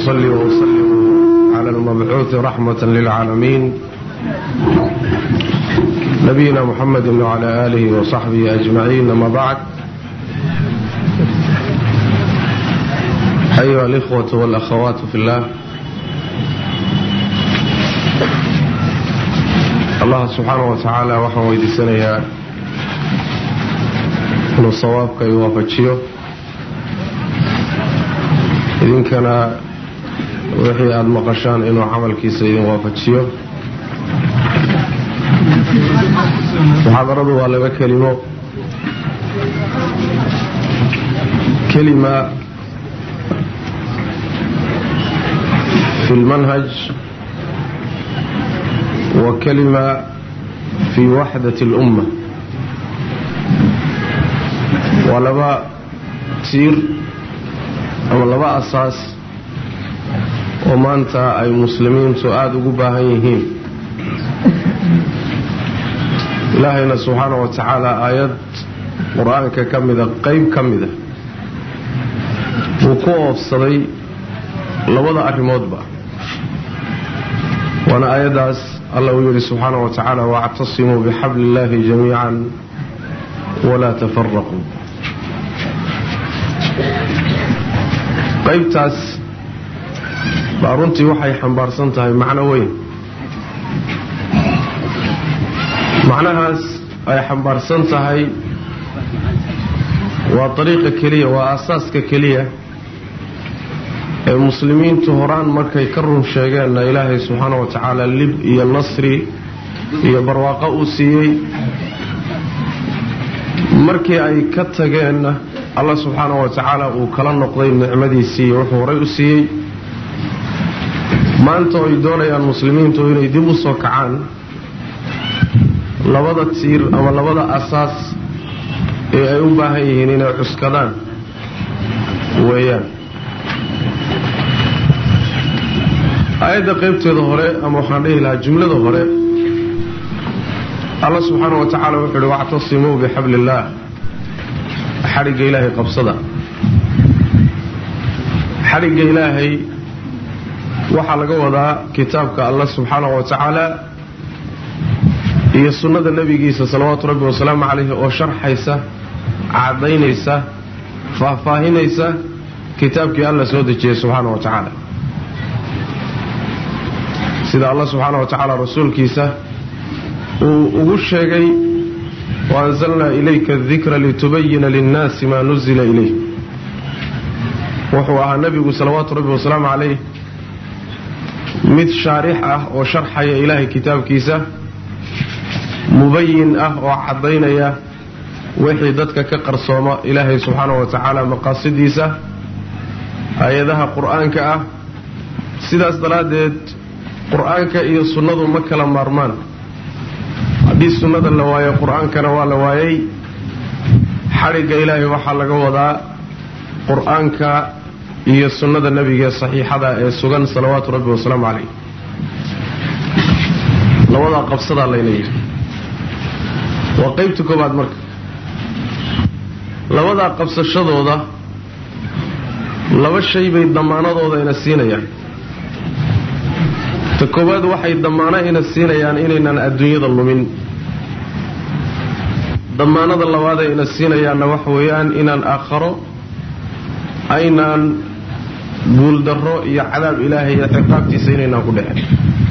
وأصلي وأسلم على المبعوث رحمة للعالمين نبينا محمد وعلى آله وصحبه أجمعين أما بعد أيها الإخوة والأخوات في الله allah subxaana wa tacaala waxaan weydiisanayaa inuu sawaabka i waafajiyo idinkana wixii aada maqashaan inuu camalkiisa idin waafajiyo muxaadaradu waa laba kelimo kelima fi lmanhaj وكلمة في وحدة الأمة ولبا تير أما لبا أساس ومانتا أي مسلمين سؤاد قباهيهين إلهينا سبحانه وتعالى آيات قرآن كمدة قيب كمدة وكوف صدي لبدا أرمود با وانا آيات allah uu yidhi subxaana wa tacaala wactasimuu bixabli illaahi jamiican walaa tafaraquu qaybtaas baa runtii waxay xambaarsan tahay macno weyn macnahaas ay xambaarsan tahay waa dariiqa keliya waa aasaaska keliya ee muslimiintu horaan markay ka run sheegeenna ilaahay subxaana wa tacaala lib iyo nasri iyo barwaaqo uu siiyey markii ay ka tageenna alla subxaana wa tacaala uu kala noqday nicmadiisii iyo wuxuu horay u siiyey maanta ay doonayaan muslimiintu inay dib u soo kacaan labada tiir ama labada asaas ee ay u baahan yihiin inay cuskadaan weeyaan aayadda qaybteeda hore ama waxaan dhihi lahaa jumlada hore alla subxaana wa tacaala wuxuu uhi wactasimuu bixabli illaah xadhigga ilaahay qabsada xadhigga ilaahay waxaa laga wadaa kitaabka alla subxaana wa tacaala iyo sunnada nebigiisa salawaatu rabbi wasalaamu calayhi oo sharxaysa caddaynaysa faahfaahinaysa kitaabkii alla soo dejiyey subxaana wa tacaala sida allah subxaana wa tacaala rasuulkiisa uu ugu sheegay waanzalnaa ilayka adikra litubayina linnaasi maa nuzila ilayh wuxuu ahaa nebigu salawaatu rabbi wasalaamu calayh mid shaarix ah oo sharxaya ilaahay kitaabkiisa mubayin ah oo caddaynaya wixii dadka ka qarsooma ilaahay subxaana wa tacaala maqaasidiisa aayadaha qur-aanka ah sidaas daraaddeed qur-aanka iyo sunnadu ma kala maarmaan haddii sunnada la waayo qur-aankana waa la waayay xadhigga ilaahay waxaa laga wadaa qur-aanka iyo sunnada nebiga saxiixada ee sugan salawaatu rabbi wasalaamu calayh labadaa qabsadaa layna yidhi waa qeybta koobaad marka labadaa qabsashadooda laba shay bay damaanadooda ina siinayaan ta koowaad waxay damaano ina siinayaan inaynan adduunyada lumin damaanada labaaday ina siinayaanna waxa weeyaan inaan aakharo aynaan guuldarro iyo cadaab ilaahay iyo ciqaabtiisa inaynaan ku dhexin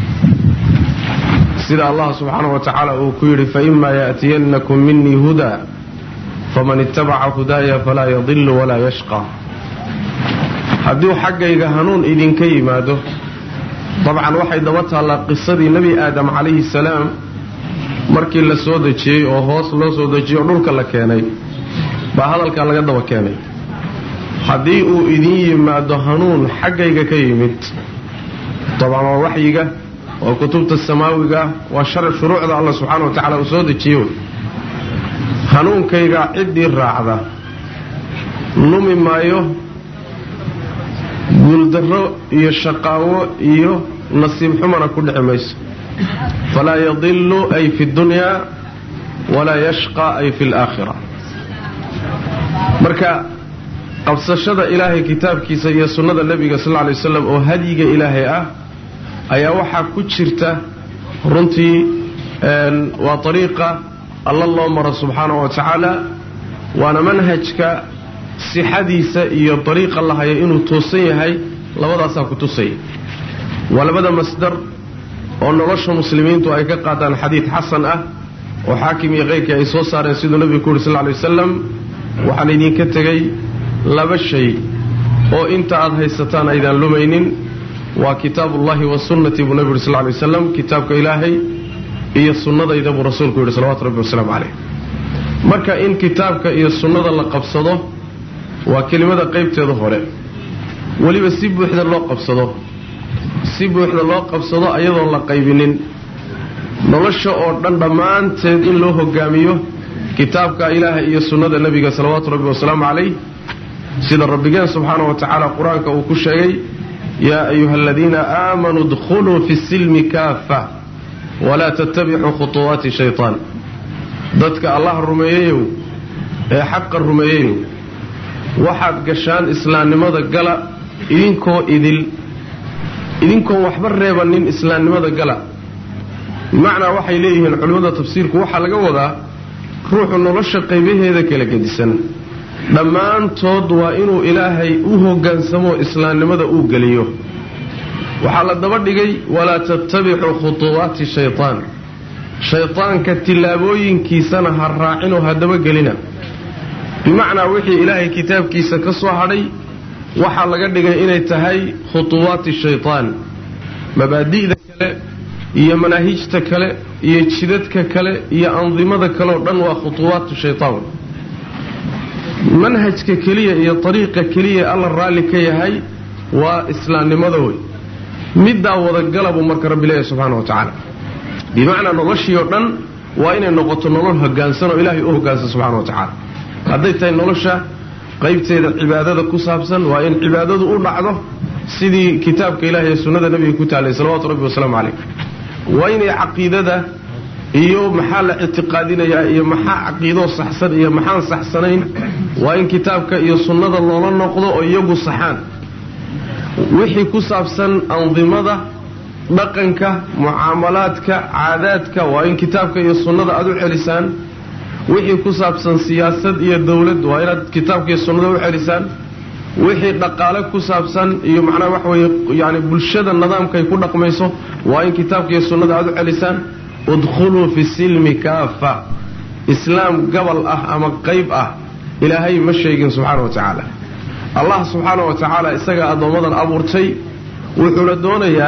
sida allah subxaana wa tacaala uu ku yidhi faima yaأtiyannakum minii hudaa faman itabaca hudaaya falaa yadilu walaa yashqa hadduu xaggayga hanuun idinka yimaado dabcan waxay daba taallaa qisadii nebi aadam calayhi salaam markii la soo dejiyey oo hoos loo soo dejiyey oo dhulka la keenay baa hadalkaa laga daba keenay haddii uu idin yimaado hanuun xaggayga ka yimid dabcan waa waxyiga waa kutubta samaawiga waa shuruucda allah subxaana wa tacala uu soo dejiye wey hanuunkayga ciddii raacda lumi maayo guuldarro iyo shaqaawo iyo nasiib xumana ku dhici mayso falaa yadilu ay fi dunyaa walaa yashqa ay fi laakhira marka qabsashada ilaahay kitaabkiisa iyo sunnada nebiga sal lla lay waslam oo hadyiga ilaahay ah ayaa waxaa ku jirta runtii waa ariiqa alla loo maro subxaanahu wa tacaala waana manhajka sixadiisa iyo dariiqa la hayo inuu toosan yahay labadaasaa ku tusaya waa labada masdar oo nolosha muslimiintu ay ka qaataan xadiid xasan ah oo xaakim iyo keyrkii ay soo saareen siduu nebigu ku yuri sal ly wasalam waxaan idinka tegey laba shay oo inta aad haysataan aydaan lumaynin waa kitaabullahi wa sunnati buu nebigu yuri sal ly wasalam kitaabka ilaahay iyo sunnadayda buu rasuulku yidhi salawatu rabbi wasalaamu caleyh marka in kitaabka iyo sunnada la qabsado waa kelimada qaybteeda hore weliba si buuxda loo qabsado si buuxda loo qabsado ayadoon la qaybinin nolosha oo dhan dhammaanteed in loo hogaamiyo kitaabka ilaaha iyo sunnada nebiga salawaatu rabbi wasalaamu calayh sida rabbigeen subxaana wa tacaala qur-aanka uu ku sheegay yaa ayuha aladiina aamanuu dkhuluu fi silmi kaafa walaa tattabicuu khutuwaati shaytaan dadka allah rumeeyeyow ee xaqa rumeeyeyow waxaad gashaan islaamnimada gala idinkoo idil idinkoon waxba reebanin islaamnimada gala bimacnaa waxay leeyihiin culimmada tafsiirku waxaa laga wadaa ruuxu nolosha qaybaheeda kala gedisan dhammaantood waa inuu ilaahay u hoggaansamo islaamnimada uu geliyo waxaa la daba dhigay walaa tattabicuu khutuwaati shaytaan shaydaanka tillaabooyinkiisana ha raacinoo ha dabagelina bimacnaa wixii ilaahay kitaabkiisa ka soo hadhay waxaa laga dhigay inay tahay khutuwaati shaytaan mabaadi'da kale iyo manaahijta kale iyo jidadka kale iyo andimada kaleoo dhan waa khutuwaatu shaytaan manhajka keliya iyo ariiqa keliya alla raalli ka yahay waa islaamnimada wey middaa wadagalabu marka rabbi leeyahy subxana wa tacaala bimacnaa noloshii oo dhan waa inay noqoto nolol hogaansan oo ilaahay u hogaansan subxana wa tacaala hadday tahay nolosha qaybteeda cibaadada ku saabsan waa in cibaadadu u dhacdo sidii kitaabka ilahi iyo sunnada nebiga ku taalay salawatu rabbi wasalaamu calayh waa inay caqiidada iyo maxaa la ictiqaadinayaa iyo maxaa caqiidoo saxsan iyo maxaan saxsanayn waa in kitaabka iyo sunnada loola noqdo oo iyagu saxaan wixii ku saabsan andimada dhaqanka mucaamalaadka caadaadka waa in kitaabka iyo sunnada aada u celisaan wixii ku saabsan siyaasad iyo dowlad waa inaad kitaabka iyo sunnada u celisaan wixii dhaqaale ku saabsan iyo macnaha waxa weeye yani bulshada nidaamkay ku dhaqmayso waa in kitaabka iyo sunnada aada u celisaan udkhuluu fi silmi kaafa islaam gabal ah ama qayb ah ilaahay ma sheegin subxaana wa tacaala allah subxaana wa tacaala isagaa addoommadan abuurtay wuxuuna doonayaa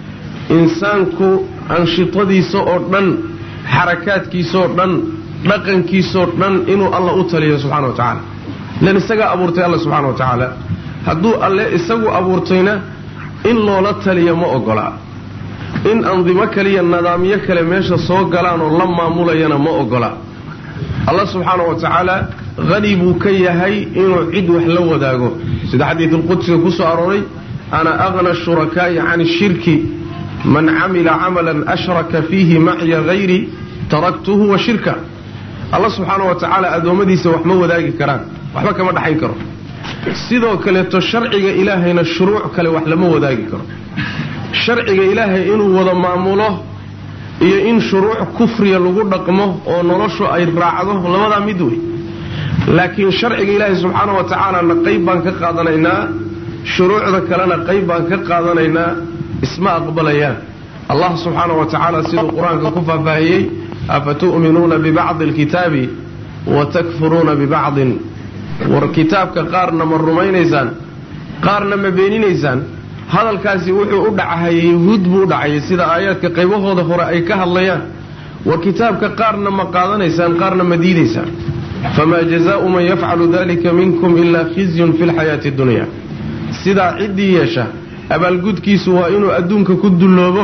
insaanku anshitadiisa oo dhan xarakaadkiisaoo dhan dhaqankiisoo dhan inuu alla u taliyo subxana wa tacaala ilan isagaa abuurtay alla subxana wa tacaala hadduu alle isagu abuurtayna in loola taliya ma ogola in andimo kaliya nidaamyo kale meesha soo galaan oo la maamulayana ma ogola alla subxaana wa tacaala hani buu ka yahay inuu cid wax la wadaago sida xadiidulqudsiga ku soo arooray ana aqna shurakaa'i can shirki man camila camalan ashraka fiihi macya hayri taraktuhu wa shirka alla subxaana wa tacaala addoommadiisa wax ma wadaagi karaan waxba kama dhaxayn karo sidoo kaleeto sharciga ilaahayna shuruuc kale wax lama wadaagi karo sharciga ilaahay inuu wada maamulo iyo in shuruuc kufriya lagu dhaqmo oo noloshu ay raacdo labadaa mid wey laakiin sharciga ilaahay subxaana wa tacaalana qayb baan ka qaadanaynaa shuruucda kalena qayb baan ka qaadanaynaa isma aqbalayaan allah subxaana wa tacaala siduu qur-aanka ku faahfaahiyey afatu'minuuna bibacdi alkitaabi wa takfuruuna bibacdin war kitaabka qaarna ma rumaynaysaan qaarna ma beeninaysaan hadalkaasi wuxuu u dhacahayay yuhuud buu u dhacayay sida aayaadka qaybahooda hore ay ka hadlayaan war kitaabka qaarna ma qaadanaysaan qaarna ma diidaysaan famaa jazaau man yafcalu dalika minkum ilaa khizyun fi lxayaati dunya sidaa ciddii yeesha abaalgudkiisu waa inuu adduunka ku dulloobo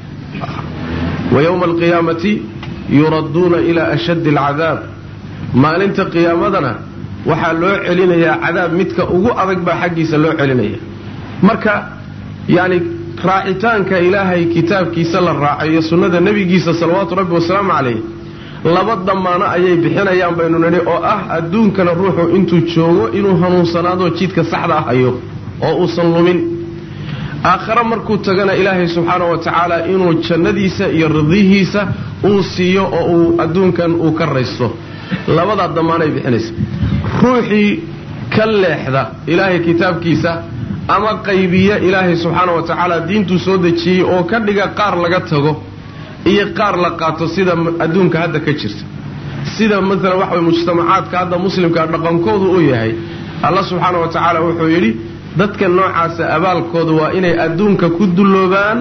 wa yowma alqiyaamati yuradduuna ilaa ashaddi alcadaab maalinta qiyaamadana waxaa loo celinayaa cadaab midka ugu adag baa xaggiisa loo celinaya marka yacni raacitaanka ilaahay kitaabkiisa la raacayo sunnada nebigiisa salawaatu rabbi wasalaamu calayh laba damaano ayay bixinayaan baynu nidhi oo ah adduunkana ruuxu intuu joogo inuu hanuunsanaado jidka saxda ah hayo oo uusan lumin aakhare markuu tagana ilaahay subxaana wa tacaala inuu jannadiisa iyo ridihiisa uu siiyo oo uu adduunkan uu ka raysto labadaa damaanay bixinaysa ruuxii ka leexda ilaahay kitaabkiisa ama qaybiya ilaahay subxaana wa tacaala diintuu soo dejiyey oo ka dhiga qaar laga tago iyo qaar la qaato sida adduunka hadda ka jirta sida maalan waxa way mujtamacaadka hadda muslimka dhaqankoodu uu yahay alla subxaana wa tacaala wuxuu yidhi dadka noocaasa abaalkoodu waa inay adduunka ku dulloobaan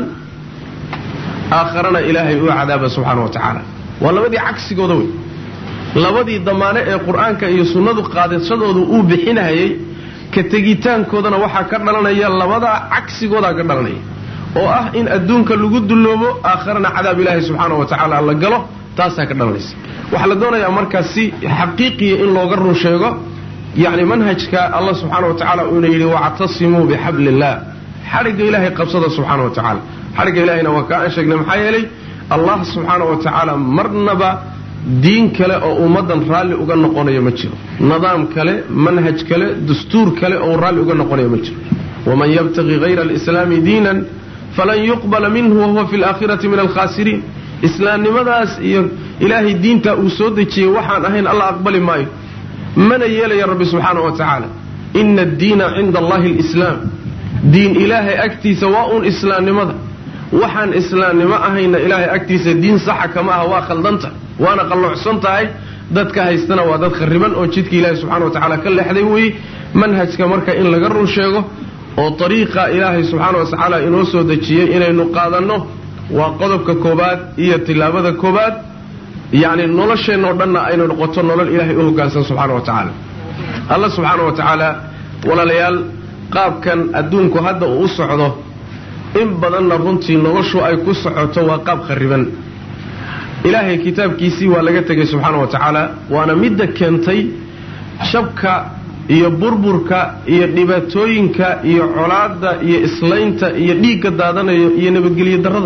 aakharana ilaahay uu cadaaba subxaana wa tacaala waa labadii cagsigooda wey labadii damaane ee qur-aanka iyo sunnadu qaadashadoodu uu bixinayay ka tegitaankoodana waxaa ka dhalanaya labadaa cagsigoodaa ka dhalanaya oo ah in adduunka lagu dulloobo aakharana cadaab ilaahay subxaana wa tacaala la galo taasaa ka dhalanaysa waxaa la doonayaa markaa si xaqiiqiya in looga run sheego yacni manhajka allah subxaana wa tacaala uuna yidhi wactasimuu bixabli illah xadhigga ilaahay qabsada subxaana wa tacaala xadhigga ilahayna waa kaa aan sheegnay maxaa yeelay allah subxaana wa tacaala marnaba diin kale oo ummaddan raalli uga noqonayo ma jiro nidaam kale manhaj kale dastuur kale oo raalli uga noqonayo ma jiro waman yabtaqi hayra alislaami diinan falan yuqbala minhu wahuwa fi alaakhirati min alkhaasiriin islaamnimadaas iyo ilaahay diintaa uu soo dejiyey waxaan ahayn alla aqbali maayo mana yeelaya rabbi subxaana wa tacaala ina addiina cinda allahi alislaam diin ilaahay agtiisa waa uun islaamnimada waxaan islaamnimo ahayna ilaahay agtiisa diin saxa kama aha waa khaldanta waana qalloocsan tahay dadka haystana waa dad khariban oo jidka ilaahay subxana wa tacaala ka leexday weeye manhajka marka in laga run sheego oo ariiqa ilaahay subxaana wa tacaala inoo soo dejiyey inaynu qaadanno waa qodobka koobaad iyo tilaabada koobaad yacni nolosheennaoo dhanna aynu noqoto nolol ilaahay u hoggaansan subxaana wa tacaala alla subxaana wa tacaala walaalayaal qaabkan adduunku hadda uu u socdo in badanna runtii noloshu ay ku socoto waa qaab khariban ilaahay kitaabkiisii waa laga tegay subxaana wa tacaala waana midda keentay shabka iyo burburka iyo dhibaatooyinka iyo colaadda iyo islaynta iyo dhiigga daadanayo iyo nabadgelyo darrada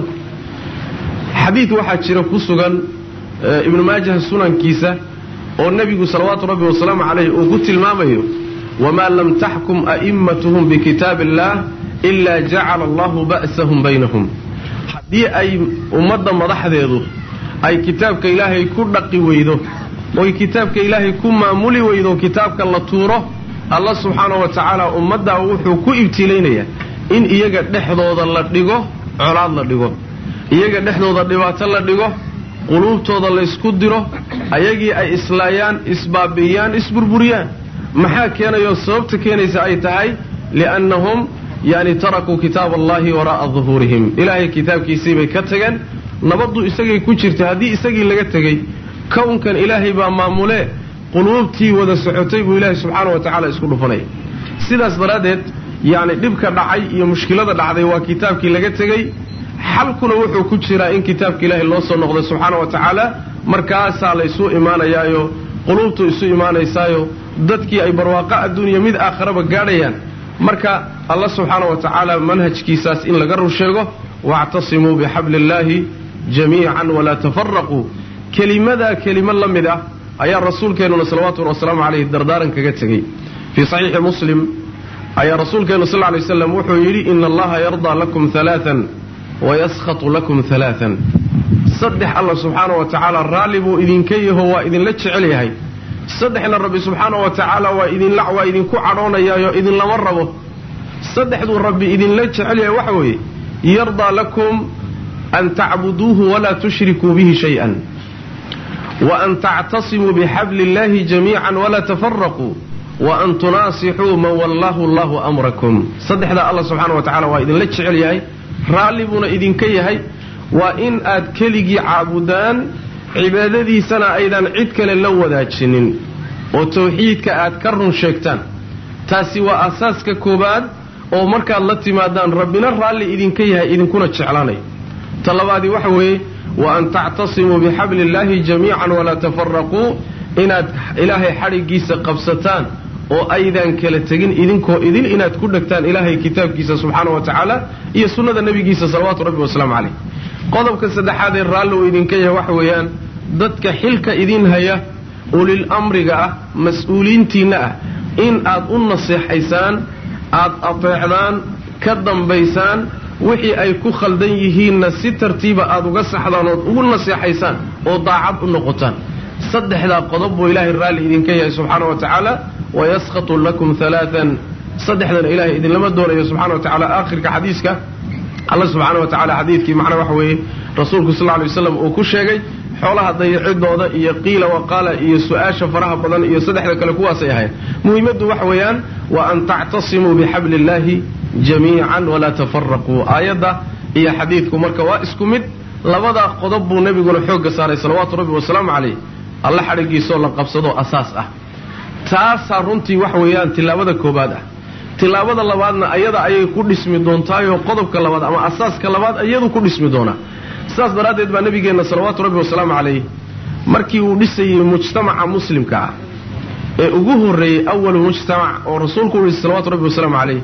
xadiid waxaa jira ku sugan ibnu maajah sunankiisa oo nebigu salawaatu rabbi wasalaamu calayh uu ku tilmaamayo wamaa lam taxkum a'immatuhum bikitaab illaah ilaa jacala allahu ba'sahum baynahum haddii ay ummadda madaxdeedu ay kitaabka ilaahay ku dhaqi weydo oy kitaabka ilaahay ku maamuli weydo kitaabka la tuuro alla subxaana wa tacaala ummaddaa wuxuu ku ibtilaynayaa in iyaga dhexdooda la dhigo colaad la dhigo iyaga dhexdooda dhibaato la dhigo quluubtooda laysku diro ayagii ay islaayaan isbaabi'iyaan isburburiyaan maxaa keenayoo sababta keenaysa ay tahay liannahum yani tarakuu kitaab allahi waraa'a duhuurihim ilaahay kitaabkiisii bay ka tageen nabaddu isagay ku jirta haddii isagii laga tegey kownkan ilaahay baa maamulee quluubtii wada socotay buu ilaahay subxaana wa tacaala isku dhufanaya sidaas daraaddeed yacni dhibka dhacay iyo mushkilada dhacday waa kitaabkii laga tegey xalkuna wuxuu ku jiraa in kitaabka ilaahay loo soo noqday subxaana wa tacaala markaasaa laysu imaanayaayo quluubtu isu imaanaysaayo dadkii ay barwaaqo adduuniya mid aakharaba gaadhayaan marka alla subxaana wa tacaala manhajkiisaas in laga rur sheego waactasimuu bixabli illaahi jamiican walaa tafaraquu kelimadaa kelimo la mid ah ayaa rasuulkeennuna salawatullhi wasalaamu calayhi dardaaran kaga tegey fii saxiixi muslim ayaa rasuulkeennu sal lay waslam wuxuu yidhi ina allaha yardaa lakum alaaan wayaskatu lakum alaaan saddex alla subxaana wa tacaala raalli buu idinka yaho waa idinla jecel yahay saddexna rabbi subxaana wa tacaala waa idinla waa idinku cadhoonayaayo idinlama rabo saddexduu rabbi idinla jecel yahay waxa weeye yardaa lakum an tacbuduuhu walaa tushrikuu bihi shay-an waan tactasimuu bixabli illahi jamiican walaa tafaraquu waan tunaasixuu man wallaahu allahu amrakum saddexdaa alla subxaana wa tacala waa idinla jecel yahay raalli buuna idinka yahay waa in aad keligii caabudaan cibaadadiisana aydan cid kale la wadaajinin oo tawxiidka aad ka run sheegtaan taasi waa asaaska koobaad oo markaad la timaadaan rabbina raalli idinka yahay idinkuna jeclaanay ta labaadii waxa weeye wa an tactasimuu bixabli illaahi jamiican walaa tafaraquu inaad ilaahay xadhiggiisa qabsataan oo aydan kala tegin idinkoo idin inaad ku dhegtaan ilaahay kitaabkiisa subxaana wa tacaala iyo sunnada nebigiisa salawaatu rabbi wasalaamu caleyh qodobka saddexaad ee raalli uu idinka yahay waxa weeyaan dadka xilka idin haya ulil amriga ah mas-uuliintiinna ah in aad u naseexaysaan aad adeecdaan ka dambaysaan wixii ay ku khaldan yihiinna si tartiiba aad uga saxdaan ood ugu naseexaysaan oo daacad u noqotaan saddexdaa qodob buu ilaahay raalli idinka yahay subxaana wa tacaala wayaskatu lakum alaaan saddexdana ilahay idinlama doonayo subxana wa tacala aakhirka xadiiska alla subxaana wa tacala xadiidkii macnaa waxa weeye rasuulku sal lla lay waslam uu ku sheegay xoolaha dayacidooda iyo qiila waqaala iyo su-aasha faraha badan iyo saddexda kale kuwaasay ahayn muhiimaddu waxa weeyaan wa an tactasimuu bixabli illaahi jamiican walaa tafaraquu aayadda iyo xadiidku marka waa isku mid labadaa qodob buu nebiguna xoogga saaray salawaatu rabbi wasalaamu calayh alla xadhigiisoo la qabsadoo asaas ah taasaa runtii waxa weeyaan tilaabada koobaad ah tilaabada labaadna ayada ayay ku dhismi doontaayoo qodobka labaad ama asaaska labaad iyadu ku dhismi doonaa sidaas daraaddeed baa nabigeenna salawaatu rabbi wasalaamu calayh markii uu dhisayey mujtamaca muslimka ah ee ugu horreeyey awalu mujtamac oo rasuulku u dhisay salawatu rabbi wasalaamu calayh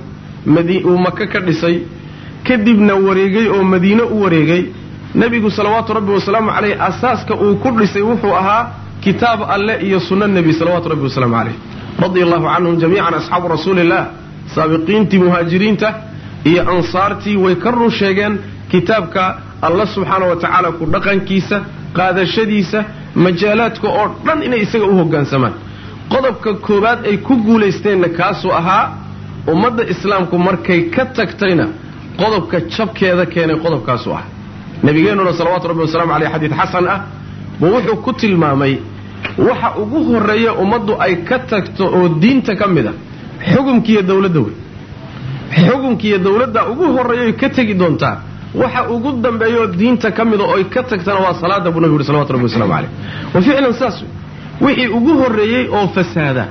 uu maka ka dhisay kadibna wareegay oo madiine u wareegay nebigu salawaatu rabbi wasalaamu calayh asaaska uu ku dhisay wuxuu ahaa kitaab alle iyo sunno nebi salawaatu rabbi wasalaamu calayh radia allahu canhum jamiican asxaabu rasuuliillah saabiqiintii muhaajiriinta iyo ansaartii way ka run sheegeen kitaabka alla subxaana wa tacaala ku dhaqankiisa qaadashadiisa majaalaadka oo dhan inay isaga u hoggaansamaan qodobka koowaad ay ku guulaysteenna kaasuu ahaa ummadda islaamku markay ka tagtayna qodobka jabkeeda keenay qodobkaasu ah nabigeennuna salawaatu rabbi wasalaamu caleyh xadiid xasan ah buu wuxuu ku tilmaamay waxa ugu horreeya ummaddu ay ka tagto oo diinta ka mid a xukumkiiyo dowladda wey xukumkiiyo dowladda ugu horreeyaoy ka tegi doontaa waxa ugu dambeeyaoo diinta ka mida ooy ka tagtana waa salaada buu nabigu yuri salawatu rabbi waslamu caleyh wa ficlan saas wixii ugu horreeyey oo fasaada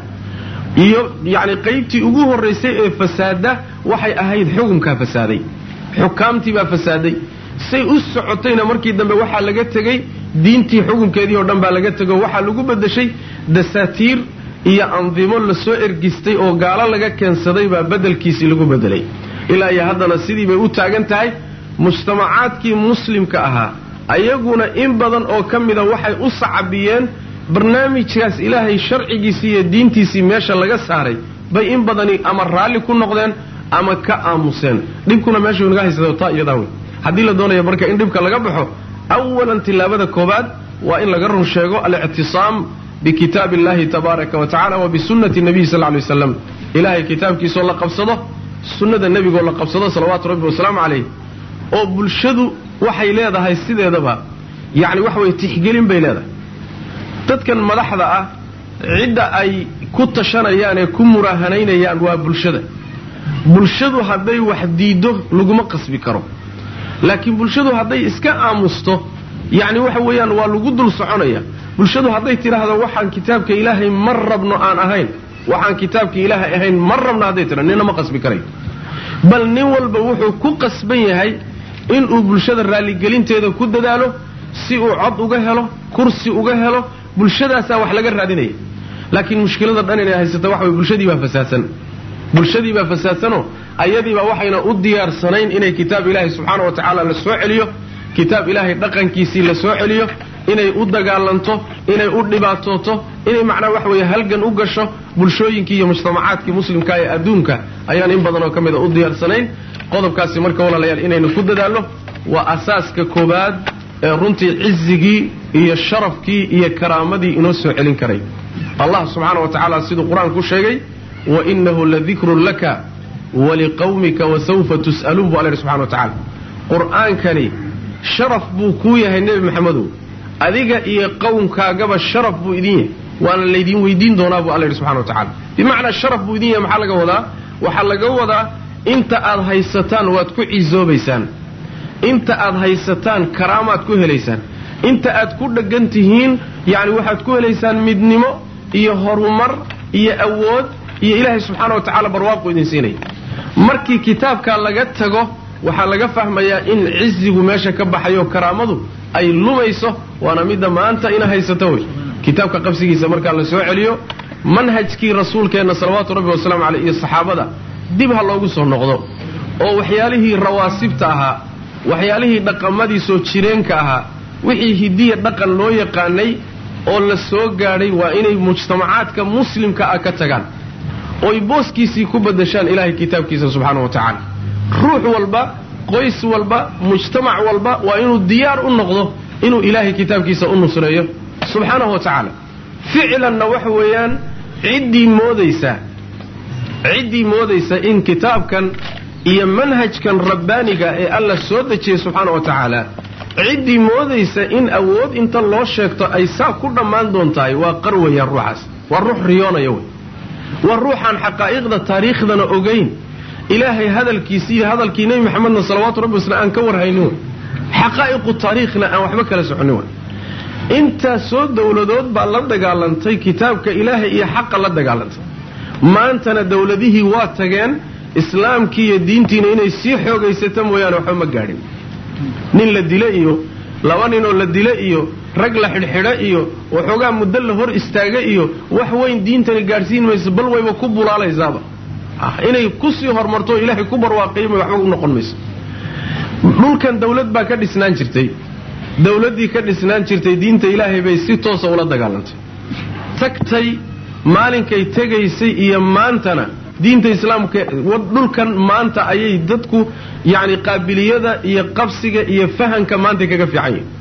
iyo yacni qaybtii ugu horraysay ee fasaada waxay ahayd xukumkaa fasaaday xukaamtii baa fasaaday say u socotayna markii dambe waxaa laga tegey diintii xukunkeedii oo dhan baa laga tego waxaa lagu bedeshay dasaatiir iyo andimo lasoo ergistay oo gaalo laga keensaday baa bedelkiisii lagu bedelay ilaa iyo haddana sidii bay u taagan tahay mujtamacaadkii muslimka ahaa ayaguna in badan oo ka mida waxay u sacabiyeen barnaamijkaas ilaahay sharcigiisii iyo diintiisii meesha laga saaray bay in badani ama raalli ku noqdeen ama ka aamuseen dhibkuna meesha naga haysata taa iyadaa wey haddii la doonaya marka in dhibka laga baxo awalan tilaabada koobaad waa in laga run sheego alictisaam bikitaab illahi tabaaraka wa tacala wa bisunnati nabiyi sal ly waslam ilaahay kitaabkiisoo la qabsado sunnada nebigoo la qabsado salawaatu rabbi wasalaamu calayh oo bulshadu waxay leedahay sideedaba yacni waxa weye tixgelin bay leedahay dadkan madaxda ah cidda ay ku tashanayaan ee ku muraahanaynayaan waa bulshada bulshadu hadday wax diiddo laguma qasbi karo laakiin bulshadu hadday iska aamusto yacni waxa weeyaan waa lagu dul soconaya bulshadu hadday tidhaahdo waxaan kitaabka ilaahay ma rabno aan ahayn waxaan kitaabka ilaahay ahayn ma rabno hadday tidhahdo nina ma qasbi karayo bal nin walba wuxuu ku qasban yahay inuu bulshada raalligelinteeda ku dadaalo si uu cod uga helo kursi uga helo bulshadaasaa wax laga raadinaya laakiin mushkilada dhan inay haysata waxa way bulshadii baa fasaadsan bulshadii baa fasaadsanoo ayadiibaa waxayna u diyaarsanayn inay kitaab ilaahay subxaana wa tacaala la soo celiyo kitaab ilaahay dhaqankiisii la soo celiyo inay u dagaalanto inay u dhibaatooto inay macnaa waxa weeye halgan u gasho bulshooyinkii iyo mujtamacaadkii muslimka ee adduunka ayaan in badan oo ka mida u diyaarsanayn qodobkaasi marka walaalayaal inaynu ku dadaalno waa asaaska koobaad ee runtii cizigii iyo sharafkii iyo karaamadii inoo soo celin karay allah subxaana wa tacaala siduu qur-aanku sheegay wa inahu ladikrun laka waliqawmika wasawfa tus'aluun bu alla yidhi subxana wa tacala qur-aankani sharaf buu kuu yahay nebi maxamedow adiga iyo qowmkaagaba sharaf buu idin yahay waana laydin weydiin doonaa buu alla yidhi subxana wa tacala bimacnaa sharaf buu idin yahay maxaa laga wadaa waxaa laga wadaa inta aad haysataan waad ku ciisoobaysaan inta aad haysataan karaamaad ku helaysaan inta aad ku dheggan tihiin yacni waxaad ku helaysaan midnimo iyo horumar iyo awood iyo ilaahay subxaana wa tacaala barwaaqu idin siinaya markii kitaabkaa laga tago waxaa laga fahmayaa in cizigu meesha ka baxayo karaamadu ay lumayso waana midda maanta ina haysato wey kitaabka qabsigiisa markaa la soo celiyo manhajkii rasuulkeenna salawaatu rabbi wasalaamu caleyh iyo saxaabada dib ha loogu soo noqdo oo waxyaalihii rawaasibta ahaa waxyaalihii dhaqamadii soo jireenka ahaa wixii hidiya dhaqan loo yaqaanay oo la soo gaadhay waa inay mujtamacaadka muslimka ah ka tagaan oy booskiisii ku badashaan ilaahay kitaabkiisa subxaana wa tacaala ruux walba qoys walba mujtamac walba waa inuu diyaar u noqdo inuu ilaahay kitaabkiisa u nusreeyo subxaanahu wa tacaala ficlanna waxa weeyaan ciddii moodaysa ciddii moodaysa in kitaabkan iyo manhajkan rabbaaniga ee alla soo dejiyey subxaana wa tacaala ciddii moodaysa in awood inta loo sheegto ay saa ku dhammaan doontahay waa qar weeyaan ruuxaas waa ruux riyoonaya wey waa ruuxaan xaqaa'iqda taariikhdana ogayn ilaahay hadalkiisi iyo hadalkii nebi maxamedna salawaatu rabbi waslam aan ka warhaynin wey xaqaa'iqu taariikhna aan waxba kala soconin wey intaasoo dowladood baa la dagaalantay kitaabka ilaahay iyo xaqa la dagaalantay maantana dowladihii waa tageen islaamkii iyo diintiina inay sii xoogaysata mooyaane waxba ma gaadhin nin la dile iyo laba ninoo la dile iyo rag la xidhxidho iyo waxoogaa muddo la hor istaaga iyo wax weyn diintani gaadhsiin mayso bal wayba ku bulaalaysaaba inay kusii horumarto oo ilaahay ku barwaaqiyma waxba u noqon mayso dhulkan dawlad baa ka dhisnaan jirtay dawladdii ka dhisnaan jirtay diinta ilaahay bay si toosa ula dagaalantay tagtay maalinkay tegaysay iyo maantana diinta islaamka dhulkan maanta ayay dadku yacni qaabiliyada iyo qabsiga iyo fahanka maanta kaga fiican yihin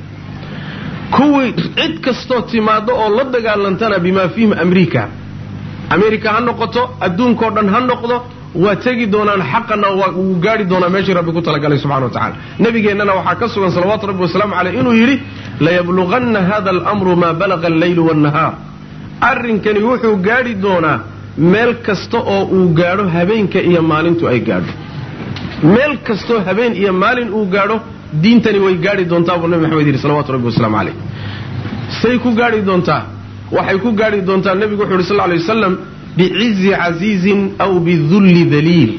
kuwii cid kastoo timaado oo la dagaalantana bimaa fiihim amriika amerika ha noqoto adduunkao dhan ha noqdo waa tegi doonaan xaqana wuu gaari doonaa meeshii rabbi ku talagalay subxana wa tacala nabigeennana waxaa ka sugan salawaatu rabbi wasalaamu caleyh inuu yidhi layabluganna hada alamru maa balaga alleylu waannahaar arrinkani wuxuu gaadhi doonaa meel kasta oo uu gaadho habeenka iyo maalintu ay gaadho meel kastoo habeen iyo maalin uu gaadho diintani way gaadhi doontaa buu nabi maxamed yidhi salawatu rabbi wasalaamu caleyh say ku gaadhi doontaa waxay ku gaadhi doontaa nebigu wuxu yidhi sal lay wasalam bicizi casiizin aw bidulli daliil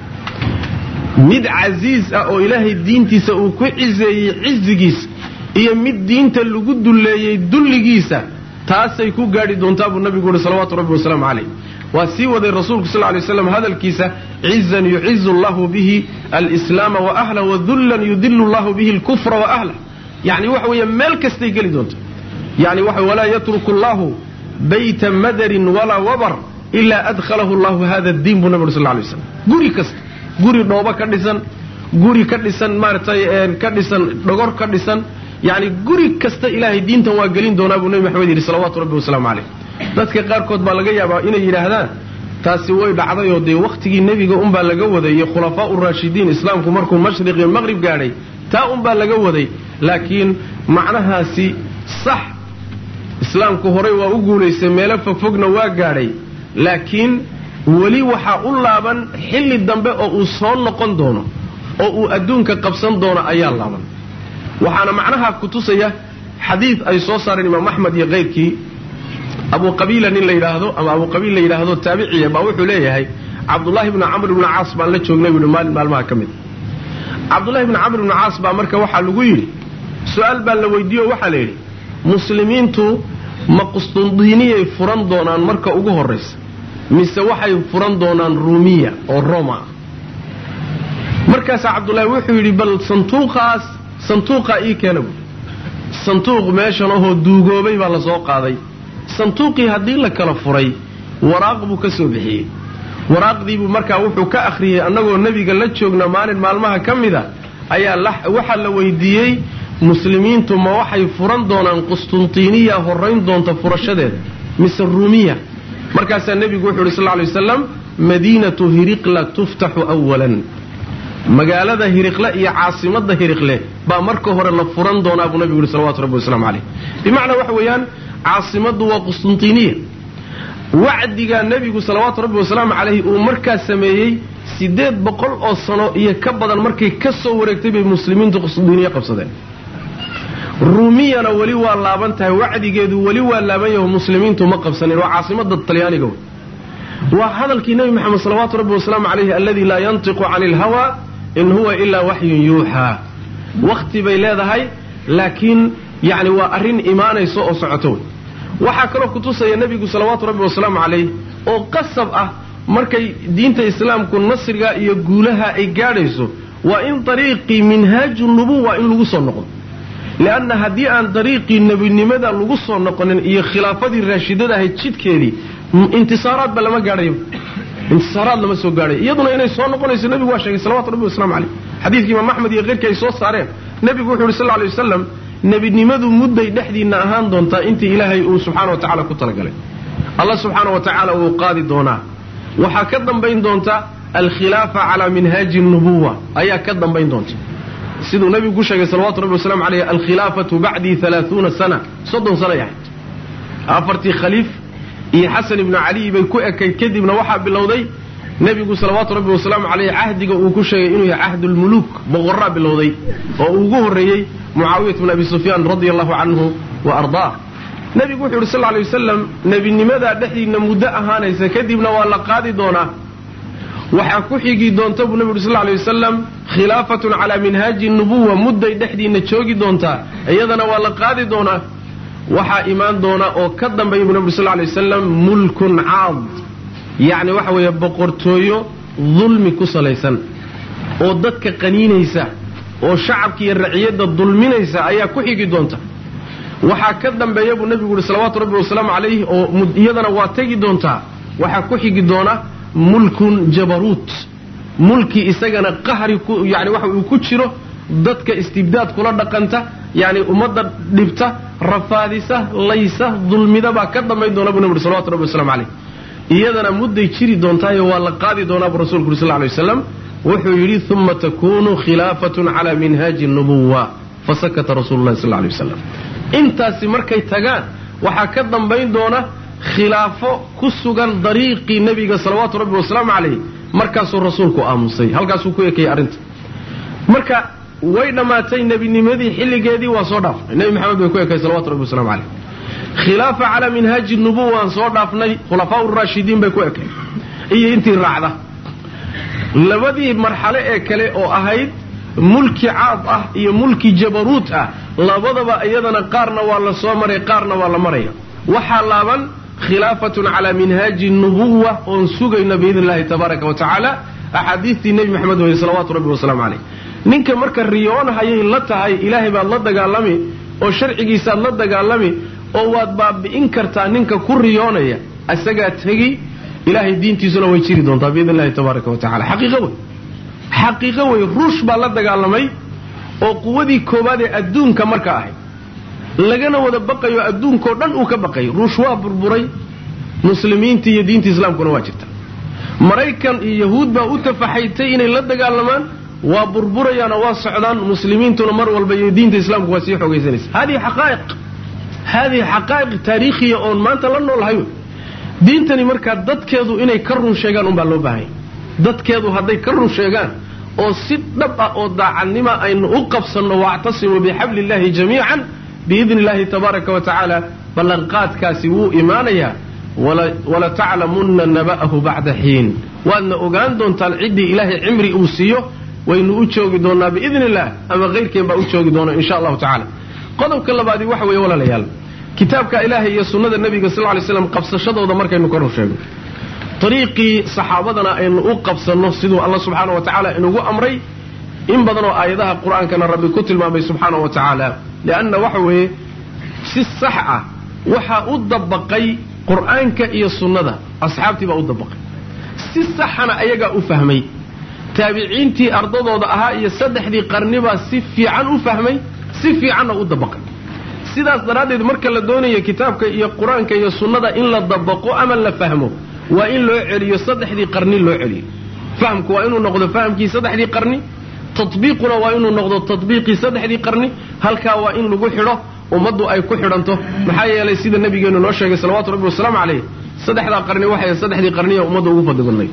mid casiis ah oo ilaahay diintiisa uu ku ciseeyey cizigiisa iyo mid diinta lagu dulleeyey dulligiisa taasay ku gaadhi doontaa buu nabigu yihi salawaatu rabbi wasalaamu caleyh waa sii waday rasuulku sal lay slam hadalkiisa cizan yucizu allahu bihi alslaama wa ahlah wadullan yudilu allahu bihi alkufra wa ahlah yani waxa weeye meel kastay geli doonta yani waxa walaa yatruku allahu bayta madarin walaa wabar ilaa adkhalahu allahu hada diin buu nabi uri sal lay waslam guri kasta guri dhoobo ka dhisan guri ka dhisan maaratay ka dhisan dhogor ka dhisan yani guri kasta ilaahay diintan waa gelin doonaa buu nabi maxamed yidhi salawaatu rabbi wasalaamu caleyh dadka qaarkood baa laga yaabaa inay yidhaahdaan taasi way dhacdayoo dee wakhtigii nebiga unbaa laga waday iyo khulafaa uraashidiin islaamku markuu mashriq iyo maqrib gaadhay taa unbaa laga waday laakiin macnahaasi sax islaamku horay waa u guulaystay meelo fogfogna waa gaadhay laakiin weli waxaa u laaban xilli dambe oo uu soo noqon doono oo uu adduunka qabsan doono ayaa laaban waxaana macnaha ku tusaya xadiid ay soo saareen imaam axmed iyo keyrkii abu qabiila nin la yidhaahdo ama abu qabiil la yidhaahdo taabiciya baa wuxuu leeyahay cabdullaahi bni camr ibni caas baan la joognay buuhi maalin maalmaha ka mid cabdullahi bni camr ibni caas baa marka waxaa lagu yidhi su-aal baa la weydiiye oo waxaa la yidhi muslimiintu ma qustundiiniyay furan doonaan marka ugu horraysa mise waxay furan doonaan ruumiya oo roma markaasaa cabdullaahi wuxuu yidhi bal santuuqaas santuuqaa ii keena buui santuuq meeshan ahoo duugoobay baa la soo qaaday santuuqii haddii la kala furay waraaq buu ka soo bixiyey waraaqdiibuu markaa wuxuu ka akhriyey annagoo nebiga la joogna maalin maalmaha ka mida ayaa waxaa la weydiiyey muslimiintu ma waxay furan doonaan qustuntiiniya horrayn doonta furashadeeda mise ruumiya markaasaa nebigu wuxu uhi sal lay wasalam madiinatu hiriqla tuftaxu awalan magaalada hiriqle iyo caasimadda hiriqle baa marka hore la furan doonaa buu nebigu yihi salawatu rabbi wasalaamu caleyh bimacnaa waxa weeyaan caasimaddu waa qustuntiiniya wacdigaa nebigu salawaatu rabbi wasalaamu calayhi uu markaa sameeyey siddeed boqol oo sano iyo ka badan markay ka soo wareegtay bay muslimiintu qustuntiiniya qabsadeen ruumiyana weli waa laaban tahay wacdigeedu weli waa laaban yaho muslimiintu ma qabsanin waa caasimada talyaaniga waa hadalkii nebi maxamed salawaatu rabbi wasalaamu calayhi alladii laa yantiqu cani ilhawa in huwa ilaa waxyun yuuxaa wakhti bay leedahay laakiin yacni waa arrin imaanayso oo socoto wey waxaa kaloo kutusaya nebigu salawaatu rabbi wasalaamu calayh oo qasab ah markay diinta islaamku nasriga iyo guulaha ay gaadhayso waa in dariiqii minhaaju nubuwa in lagu soo noqdo lianna haddii aan dariiqii nebinimada lagu soo noqonin iyo khilaafadii raashidada ahayd jidkeedii intisaaraadba lama gaadhayo intisaaraad lama soo gaadhayo iyaduna inay soo noqonayso nebigu waa sheegay salawatu rabbi waslamu caleyh xadiidkii imaam axmed iyo keyrkii ay soo saareen nebigu wuxu uhi sal lla lay wasalam nebinimadu mudday dhexdiinna ahaan doontaa intii ilaahay uu subxaana wa tacala ku talagalay allah subxaana wa tacaala wuu qaadi doonaa waxaa ka dambayn doonta alkhilaafa calaa minhaaji nubuwa ayaa ka dambayn doonta siduu nebigu ku sheegay salawatu rabbi waslamu caleyh alkhilaafatu bacdii alaaثuuna sana soddon sanay ahayd afartii khaliif iyo xasan ibnu caliy bay ku ekayd kadibna waxaa bilowday nebigu salawaatu rabbi wasalaamu caleyh cahdiga uu ku sheegay inuu yahay cahdulmuluuk boqoraa bilowday oo uu ugu horreeyey mucaawiyat bn abi sufyaan radia allahu canhu wa ardaah nebigu wuxuu yidhi sal lla alay wasalam nebinimadaa dhexdiinna muddo ahaanaysa kadibna waa la qaadi doonaa waxaa ku xigi doonta buu nebigu yuri sal lla alay wasalam khilaafatun calaa minhaaji nubuwa mudday dhexdiinna joogi doontaa iyadana waa la qaadi doonaa waxaa imaan doona oo ka dambeeya buu nebi uri sal lla alay wasalam mulkun caad yacni waxa weeye boqortooyo dulmi ku salaysan oo dadka qaniinaysa oo shacabka iyo raciyadda dulminaysa ayaa ku xigi doonta waxaa ka dambeeya buu nebigu yihi salawaatu rabbi wasalaamu calayh oo iyadana waa tegi doontaa waxaa ku xigi doona mulkun jabaruut mulki isagana qahri ku yani waxa uu ku jiro dadka istibdaad kula dhaqanta yani ummadda dhibta rafaadisa laysa dulmida baa ka dambayn doona buu nebi yuri salawatu rabbi waslamu calayh iyadana mudday jiri doontaayo waa la qaadi doonaa buu rasulku uri sal lla lay waslam wuxuu yidhi uma takunu khilaafatun calaa minhaaji nubuwa fasakata rasulu llahi sal lla lay wasalam intaasi markay tagaan waxaa ka dambayn doona khilaafo ku sugan dariiqii nebiga salawaatu rabbi wasalaamu calayh markaasuu rasuulku aamusay halkaasuu ku ekayay arrinta marka way dhammaatay nebinimadii xilligeedii waa soo dhaafnay nebi maxamed bay ku ekay salawatu rabbi wasalamu calayh khilaafa calaa minhaaji nubuwa waan soo dhaafnay khulafaa urashidiin bay ku ekay iyo intii raacda labadii marxalo ee kale oo ahayd mulki caad ah iyo mulki jabaruut ah labadaba iyadana qaarna waa la soo maray qaarna waa la maraya waxaa laaban khilaafatun calaa minhaaji nubuwa oon sugayno biidn illahi tabaaraka wa tacaala axaadiistii nebi maxamed weye salawaatu rabbi wasalaamu caleyh ninka marka riyoon hayay la tahay ilaahay baad la dagaalami oo sharcigiisaad la dagaalami oo waad baabi'in kartaa ninka ku riyoonaya isagaa tegi ilaahay diintiisuna way jiri doontaa biidn illahi tabaaraka wa tacala xaqiiqo wey xaqiiqo wey ruush baa la dagaalamay oo quwadii koowaad ee adduunka marka ahayd lagana wada baqayo adduunkao dhan uu ka baqayay ruush waa burburay muslimiintii iyo diinta islaamkuna waa jirta maraykan iyo yahuud baa u tafaxaytay inay la dagaalamaan waa burburayaanoo waa socdaan muslimiintuna mar walba iyo diinta islaamku waa sii xoogaysanaysa hadihi xaqaa'iq haadihi xaqaa'iq taariikhiya oon maanta la noolahay wey diintani markaa dadkeedu inay ka run sheegaan unbaa loo baahanya dadkeedu hadday ka run sheegaan oo si dhab ah oo daacadnima aynu u qabsanno waactasimuu bixabli illahi jamiican biidni illahi tabaaraka wa tacaala ballanqaadkaasi wuu imaanayaa wala taclamunna naba'ahu bacda xiin waadna ogaan doontaan ciddii ilaahay cimri uu siiyo waynu u joogi doonnaa biidni illah ama kayrkeen baa u joogi doona insha allahu tacala qodobka labaadi waxa weeye walaalayaal kitaabka ilaahay iyo sunnada nebiga sal ly slam qabsashadooda markaynu ka run sheegno ariiqii saxaabadana aynu u qabsanno siduu alla subxaana wa tacaala inugu amray in badanoo aayadaha qur-aankana rabbi ku tilmaamay subxaana wa tacaala lianna waxa weeye si sax ah waxaa u dabaqay qur-aanka iyo sunnada asxaabtii baa u dabaqay si saxana ayagaa u fahmay taabiciintii ardadooda ahaa iyo saddexdii qarnibaa si fiican u fahmay si fiicanna u dabaqay sidaas daraaddeed marka la doonayo kitaabka iyo qur-aanka iyo sunnada in la dabaqo ama la fahmo waa in loo celiyo saddexdii qarni loo celiyo fahamku waa inuu noqdo fahamkii saddexdii qarni tatbiiquna waa inuu noqdo tatbiiqii saddexdii qarni halkaa waa in lagu xidho ummaddu ay ku xidhanto maxaa yeelay sida nabigeenu noo sheegay salawatu rabbi wasalaamu calayh saddexdaa qarni waxay saddexdii qarniya ummadda ugu fadli badnayd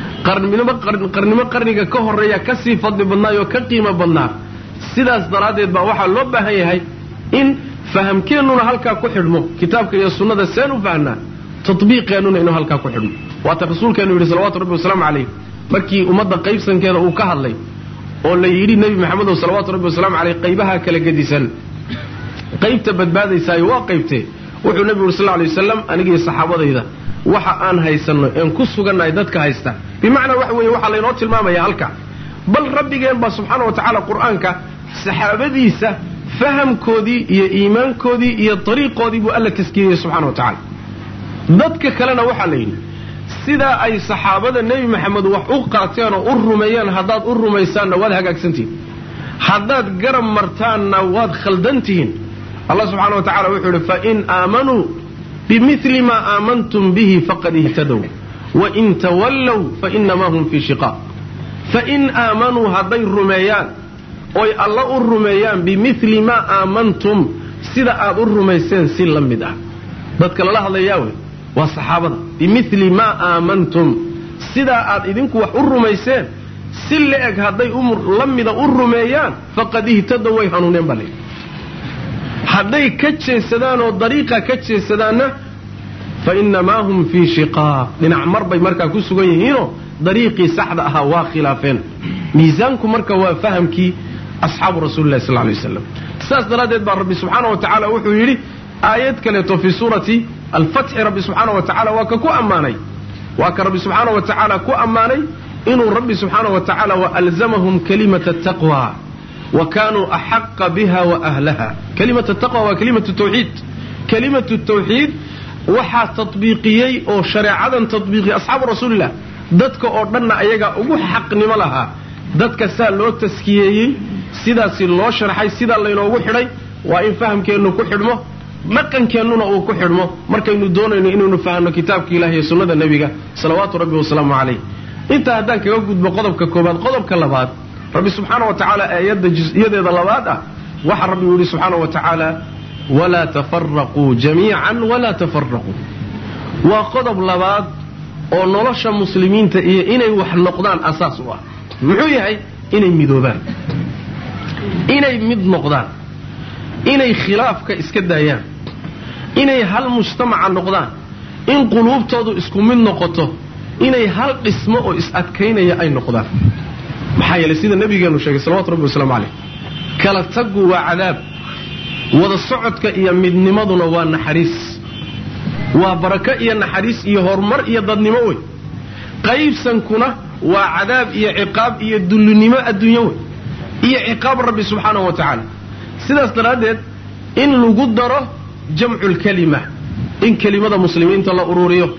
qarnimo qarniga ka horreeya ka sii fadli badnaayoo ka qiimo badnaa sidaas daraaddeed baa waxaa loo baahan yahay in fahamkeennuna halkaa ku xidhmo kitaabka iyo sunnada seen u fahnaa tatbiiqeennuna inuu halkaa ku xidhmo waata rasuulkeenu yidhi salawatu rabbi wasalaamu calayh markii ummadda qaybsankeeda uu ka hadlay oo la yidhi nebi maxamedow salawaatu rabbi wasalaamu caleyh qaybaha kala gedisan qaybta badbaadaysaayo waa qaybtee wuxuu nebigu yuri sal lla alay wasalam anigii saxaabadayda waxa aan haysanno een ku sugannahay dadka haysta bimacnaa waxa weeye waxaa laynoo tilmaamaya halka bal rabbigeen baa subxaana wa tacaala qur-aanka saxaabadiisa fahamkoodii iyo iimaankoodii iyo dariiqoodii buu alla taskiyeyey subxana wa tacaala dadka kalena waxaa la yidhi sidaa ay saxaabada nebi maxamed wax u qaateen oo u rumeeyeen haddaad u rumaysaanna waad hagaagsantihiin haddaad garab martaanna waad khaldantihiin allah subxana wa tacala wuxuu yidhi fain aamanuu bimili maa aamantum bihi faqad ihtadow wain tawallow fainamaa hum fii shiqaaq fain aamanuu hadday rumeeyaan oy alla u rumeeyaan bimili maa aamantum sida aad u rumayseen si la mid ah dadka lala hadlayaa wey waa saxaabada bimili maa aamantum sidaa aad idinku wax u rumayseen si la-eg hadday la mida u rumeeyaan faqad ihtadow way hanuuneen baa layidhi hadday ka jeesadaan oo dariiqa ka jeesadaanna fa innamaa hum fii shiqaaq dhinac mar bay markaa ku sugan yihiinoo dariiqii saxda ahaa waa khilaafeen miisaanku marka waa fahamkii asxaabu rasuulilahi sal lay waslam saas daraaddeed baa rabbi subxaana wa tacaala wuxuu yidhi aayad kaleeto fii suurati alfatxi rabbi subxaana wa tacala waa ka ku ammaanay waa ka rabbi subxaana wa tacaala ku ammaanay inuu rabbi subxaana wa tacaala waalzamahum kalimata taqwa wa kaanuu axaqa biha wa ahlaha kalimatu taqwa waa kalimatu tawxiid kalimatu tawxiid waxaa tatbiiqiyey oo shareecadan tatbiiqiyey asxaabu rasuulillah dadka oo dhanna ayagaa ugu xaqnimo lahaa dadka saa loo taskiyeeyey sidaasi loo sharxay sidaa laynoogu xidhay waa in fahamkeennu ku xidhmo dhaqankeennuna uu ku xidhmo markaynu doonayno inaynu fahanno kitaabka ilahi iyo sunnada nebiga salawaatu rabbi wasalaamu calayh intaa haddaan kaga gudbo qodobka koobaad qodobka labaad rabbi subxaana wa tacaala aayadda jus-iyadeeda labaad ah waxa rabbi uu yihi subxaana wa tacaala walaa tafaraquu jamiican walaa tafaraquu waa qodob labaad oo nolosha muslimiinta iyo inay wax noqdaan asaas u ah muxuu yahay inay midoobaan inay mid noqdaan inay khilaafka iska daayaan inay hal mujtamaca noqdaan in quluubtoodu isku mid noqoto inay hal dhismo oo is-adkaynaya ay noqdaan maxaa yeelay sida nabigeenu sheegay salawatu rabbi wasalaamu caleyh kala taggu waa cadaab wada socodka iyo midnimaduna waa naxariis waa barako iyo naxariis iyo horumar iyo dadnimo wey qaybsankuna waa cadaab iyo ciqaab iyo dullinimo adduunyo wey iyo ciqaab rabbi subxaanahu wa tacaala sidaas daraaddeed in lagu daro jamculkalima in kelimada muslimiinta la ururiyo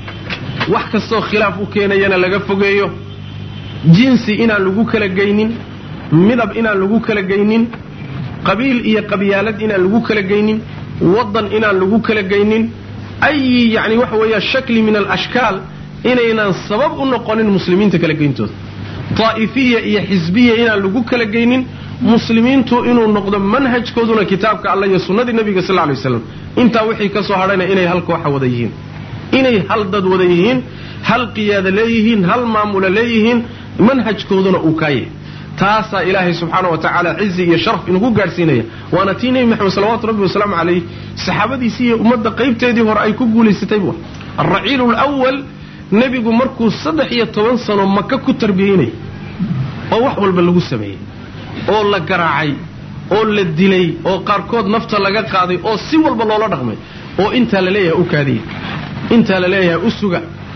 wax kastoo khilaaf u keenayana laga fogeeyo jinsi inaan lagu kala geynin midab inaan lagu kala geynin qabiil iyo qabyaalad inaan lagu kala geynin waddan inaan lagu kala geynin ayi yacni waxa weeya shakli min alashkaal inaynan sabab u noqonin muslimiinta kala geyntooda daa'ifiya iyo xisbiya inaan lagu kala geynin muslimiintu inuu noqdo manhajkooduna kitaabka alla iyo sunnadii nebiga sal lay waslam intaa wixii ka soo hadhayna inay hal kooxa wada yihiin inay hal dad wada yihiin hal qiyaada leeyihiin hal maamula leeyihiin manhajkooduna uu kaayah taasaa ilaahay subxaana wa tacaala cizi iyo sharaf inugu gaadhsiinaya waana tii nebi maxamed salawatu rabbi wasalaamu calayh saxaabadiisii iyo ummadda qaybteedii hore ay ku guulaysatay bu alraciilu lwal nebigu markuu saddex iyo toban sano maka ku tarbiyeynayay oo wax walba lagu sameeyey oo la garaacay oo la dilay oo qaarkood nafta laga qaaday oo si walba loola dhaqmay oo intaa la leeyahay u kaadiya intaa la leeyahay u suga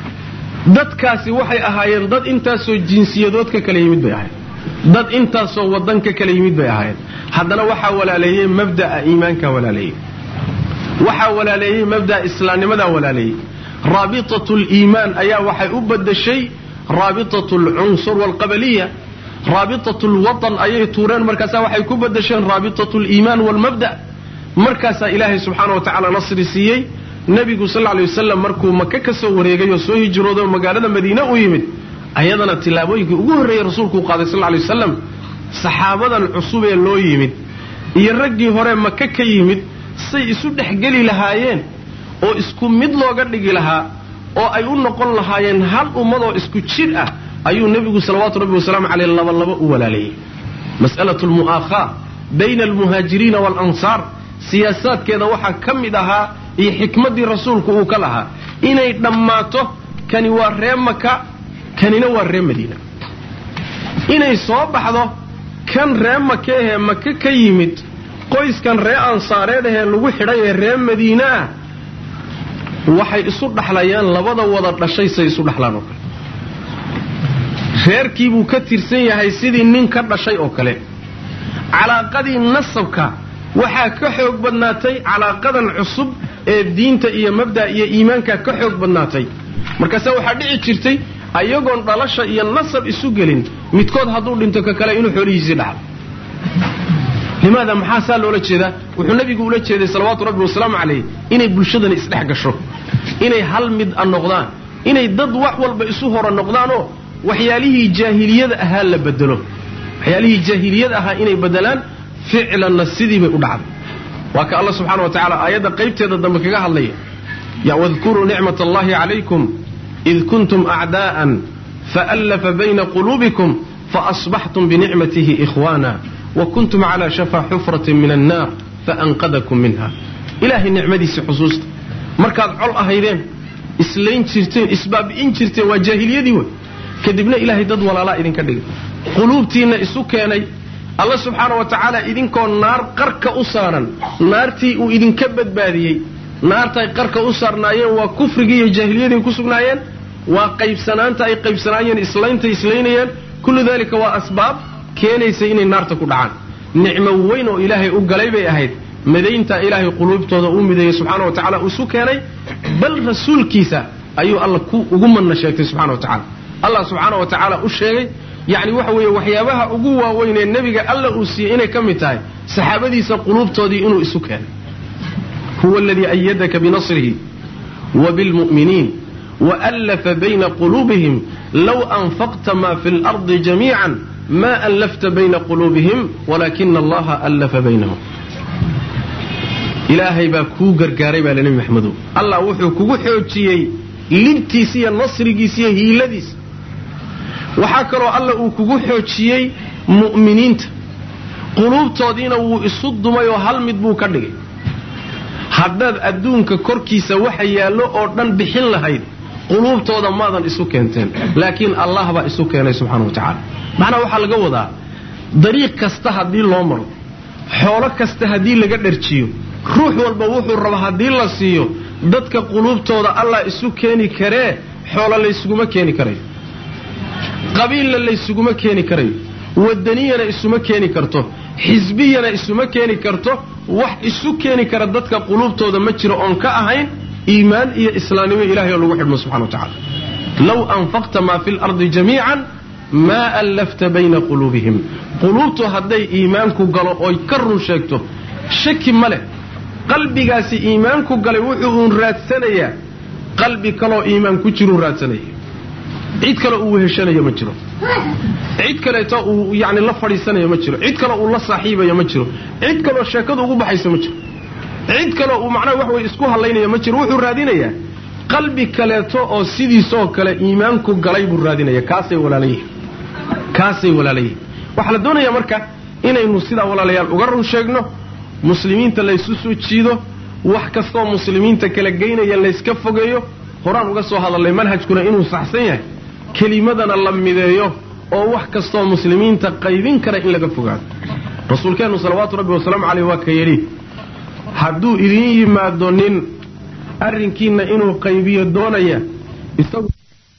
dadkaasi waxay ahaayeen dad intaasoo jinsiyadood ka kala yimid bay ahaayeen dad intaasoo waddan ka kala yimid bay ahaayeen haddana waxaa walaaleeyey mabda'a iimaankaa walaaleeyey waxaa walaaleeyey mabda'a islaamnimadaa walaaleeyey raabitatu liimaan ayaa waxay u badashay raabitatu alcunsur waalqabaliya raabitatu lwatan ayay tuureen markaasaa waxay ku badasheen raabitatu liimaan waalmabda markaasaa ilaahay subxaana wa tacaala nasri siiyey nebigu sal lay wasalam markuu maka ka soo wareegay oo soo hijrooday oo magaalada madiine u yimid ayadana tillaabooyinkii ugu horreeyey rasuulkuu qaaday sal lay wasalam saxaabadan cusub ee loo yimid iyo raggii hore maka ka yimid say isu dhexgeli lahaayeen oo isku mid looga dhigi lahaa oo ay u noqon lahaayeen hal ummadoo isku jir ah ayuu nebigu salawaatu rabbi wasalaamu caleyh labalaba u walaaleeyey mas'alatu lmu'aakhaa bayna almuhaajiriina waalansaar siyaasaadkeeda waxaa ka mid ahaa iyo xikmaddii rasuulku uu ka lahaa inay dhammaato kani waa ree maka kanina waa ree madiina inay soo baxdo kan ree maka ahee maka ka yimid qoyskan ree ansaareed ahee lagu xidhay ee ree madiine ah waxay isu dhaxlayaan labada wada dhashay say isu dhaxlaan oo kale reerkiibuu ka tirsan yahay sidii nin ka dhashay oo kale calaaqadii nasabka waxaa ka xoog badnaatay calaaqadan cusub ee diinta iyo mabda iyo iimaanka ka xoog badnaatay markaase waxaa dhici jirtay ayagoon dhalasha iyo nasab isu gelin midkood hadduu dhinto ka kale inuu xoolihiisii dhaxlo limaada maxaa saa loola jeedaa wuxuu nabigu ula jeeday salawaatu rabbi wasalaamu calayh inay bulshadani isdhex gasho inay hal mid a noqdaan inay dad wax walba isu hora noqdaanoo waxyaalihii jaahiliyada ahaa la bedelo waxyaalihii jaahiliyada ahaa inay bedelaan ficlanna sidii bay u dhacday waa ka alla subxana wa tacala aayadda qaybteeda dambe kaga hadlaya ya wadkuruu nicmat allahi calaykum id kuntum acdaa'an faallafa bayna quluubikum faasbaxtum binicmatihi ikhwaana wa kuntum calaa shafaa xufratin min annaar faanqadakum minha ilaahay nicmadiisii xusuusta markaad col ahaydeen islayn jirteen isbaabi'in jirteen waa jaahiliyadii wey kadibna ilaahay dad walaalaa idinka dhigay quluubtiinna isu keenay alla subxaana wa tacaala idinkoo naar qarka u saaran naartii uu idinka badbaadiyey naartay qarka u saarnaayeen waa kufrigii iyo jaahiliyadii ku sugnaayeen waa qaybsanaanta ay qaybsanaayeen islaynta islaynayeen kullu dalika waa asbaab keenaysa inay naarta ku dhacaan nicmo weyn oo ilaahay u galay bay ahayd madayntaa ilaahay quluubtooda uu mideeyey subxaana wa tacala isu keenay bal rasuulkiisa ayuu alla ku ugu manna sheegtay subxana wa tacala allah subxaana wa tacaala u sheegay yacni waxa weeye waxyaabaha ugu waaweyn ee nebiga alla uu siiyey inay ka mid tahay saxaabadiisa quluubtoodii inuu isu keenay huwa aladii ayadaka binasrihi wa bilmu'miniin waallafa bayna quluubihim low anfaqta ma fi lardi jamiican ma allafta bayna quluubihim walaakina allaha allafa baynahum ilaahay baa kuu gargaaray baa nebi maxamedow allah wuxuu kugu xoojiyey libtiisa iyo nasrigiisa iyo hiiladiisa waxaa kaloo alla uu kugu xoojiyey mu'miniinta quluubtoodiina wuu isu dumay oo hal mid buu ka dhigay haddaad adduunka korkiisa waxa yaallo oo dhan bixin lahayd quluubtooda maadan isu keenteen laakiin allah baa isu keenay subxana wa tacaala macnaa waxaa laga wadaa dariiq kasta haddii loo maro xoolo kasta haddii laga dharjiyo ruux walba wuxuu raba haddii la siiyo dadka quluubtooda allah isu keeni karee xoolo laysuguma keeni karayo qabiilla laysuguma keeni karayo wadaniyana isuma keeni karto xisbiyana isuma keeni karto wax isu keeni kara dadka quluubtooda ma jiro oon ka ahayn iimaan iyo islaamnimo ilahay oo lagu xidhmo subxana wa tacala low anfaqta maa fi lardi jamiican maa allafta bayna quluubihim quluubtu hadday iimaanku galo oy ka run sheegto shaki ma leh qalbigaasi iimaanku galay wuxuu uun raadsanayaa qalbi kaloo iimaan ku jiruu raadsanaya cid kale uu weheshanayo ma jiro cid kaleeto uu yani la fadhiisanayo ma jiro cid kale uu la saaxiibayo ma jiro cid kaloo sheekadu ugu baxayso ma jiro cid kaleo uu macnaha wax wey isku hadlaynayo ma jiro wuxuu raadinayaa qalbi kaleeto oo sidiisoo kale iimaanku galay buu raadinaya kaasay walaalayihin kaasay walaalayihin waxaa la doonayaa marka inaynu sidaa walaalayaal uga run sheegno muslimiinta laysu soo jiido wax kastoo muslimiinta kala geynaya layska fogeeyo horaan uga soo hadallay manhajkuna inuu saxsan yahay kelimadana la mideeyo oo wax kastoo muslimiinta qaybin kara in laga fogaado rasuulkeennu salawaatu rabbi wasalaamu caleyh waa ka yidhi hadduu idiin yimaado nin arrinkiinna inuu qaybiyo doonaya isagu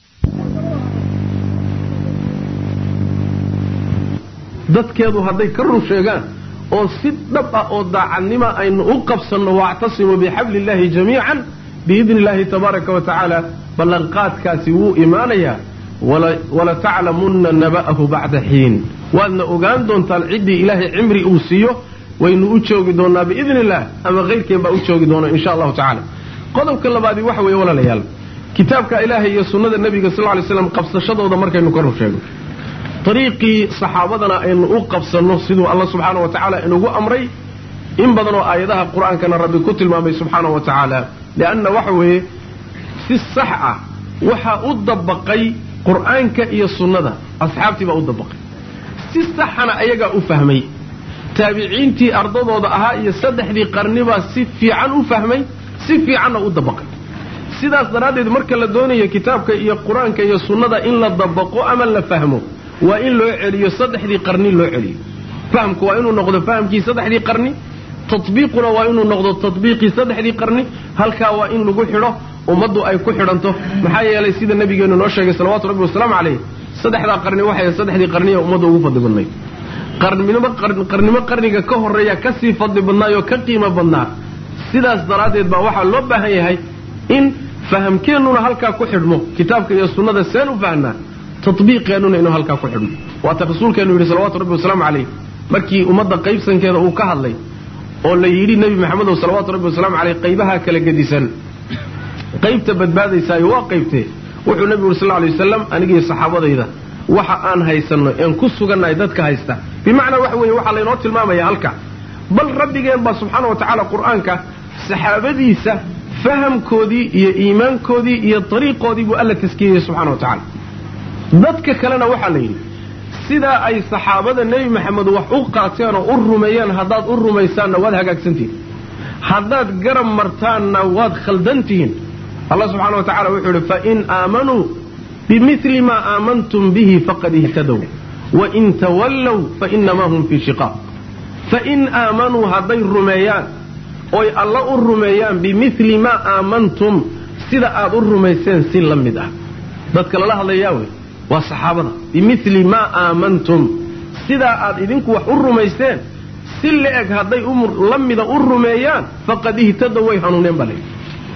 dadkeedu hadday ka run sheegaan oo si dhab ah oo daacadnima aynu u qabsanno waactasimuu bixabli illaahi jamiican biidni illaahi tabaaraka wa tacaala ballanqaadkaasi wuu imaanayaa walataclamunna naba'ahu bacda xiin waadna ogaan doontaan ciddii ilaahay cimri uu siiyo waynu u joogi doonnaa biidni illaah ama kayrkeen baa u joogi doona insha allahu tacala qodobka labaadii waxa weeye walaalayaal kitaabka ilaahay iyo sunnada nebiga sal ly slam qabsashadooda markaynu ka run sheegno dariiqii saxaabadana aynu u qabsanno siduu alla subxaana wa tacaala inugu amray in badanoo aayadaha qur-aankana rabbi ku tilmaamay subxaana wa tacaala lianna waxa weeye si sax ah waxaa u dabaqay qur-aanka iyo sunnada asxaabtii baa u dabaqay si saxana ayagaa u fahmay taabiciintii ardadooda ahaa iyo saddexdii qarnibaa si fiican u fahmay si fiicanna u dabaqay sidaas daraaddeed marka la doonayo kitaabka iyo qur-aanka iyo sunnada in la dabaqo ama la fahmo waa in loo celiyo saddexdii qarni loo celiyo fahamku waa inuu noqdo fahamkii saddexdii qarni tatbiiquna waa inuu noqdo tatbiiqii saddexdii qarni halkaa waa in lagu xidho ummaddu ay ku xidhanto maxaa yeelay sida nabigeennu noo sheegay salawatu rabbi wasalaamu calayh saddexdaa qarni waxay saddexdii qarniya ummadda ugu fadli badnayd qarnimo qarnimo qarniga ka horreeya ka sii fadli badnaayoo ka qiimo badnaa sidaas daraaddeed baa waxaa loo baahan yahay in fahamkeennuna halkaa ku xidhmo kitaabka iyo sunnada seen u fahnaa tatbiiqeennuna inuu halkaa ku xidhmo waata rasuulkeenu yidhi salawatu rabbi wasalaamu calayh markii ummadda qaybsankeeda uu ka hadlay oo la yidhi nebi maxamedow salawaatu rabbi wasalaamu caleyh qaybaha kala gedisan qaybta badbaadaysaayo waa qaybtee wuxuu nebigu yuri sal lla lay wasalam anigiiyo saxaabadayda waxa aan haysanno een ku sugannahay dadka haysta bimacnaa waxa weeye waxaa laynoo tilmaamaya halka bal rabbigeen baa subxaana wa tacaala qur-aanka saxaabadiisa fahamkoodii iyo iimaankoodii iyo dariiqoodii buu alla taskiyeyey subxana wa tacaala dadka kalena waxaa la yidhi sidaa ay saxaabada nebi maxamed wax u qaateen oo u rumeeyeen haddaad u rumaysaanna waad hagaagsantihiin haddaad garab martaanna waad khaldantihiin allah subxana wa tacala wuxuu idhi fain aamanuu bimili maa aamantum bihi faqad ihtadow wain tawallow fainamaa hum fii shiqaaq fain aamanuu hadday rumeeyaan oy alla u rumeeyaan bimili maa aamantum sida aad u rumayseen si la mid ah dadka lala hadlayaa wey waa saxaabada bimili maa aamantum sidaa aad idinku wax u rumaysteen si la-eg hadday la mida u rumeeyaan faqad ihtadow way hanuuneen baa layidhi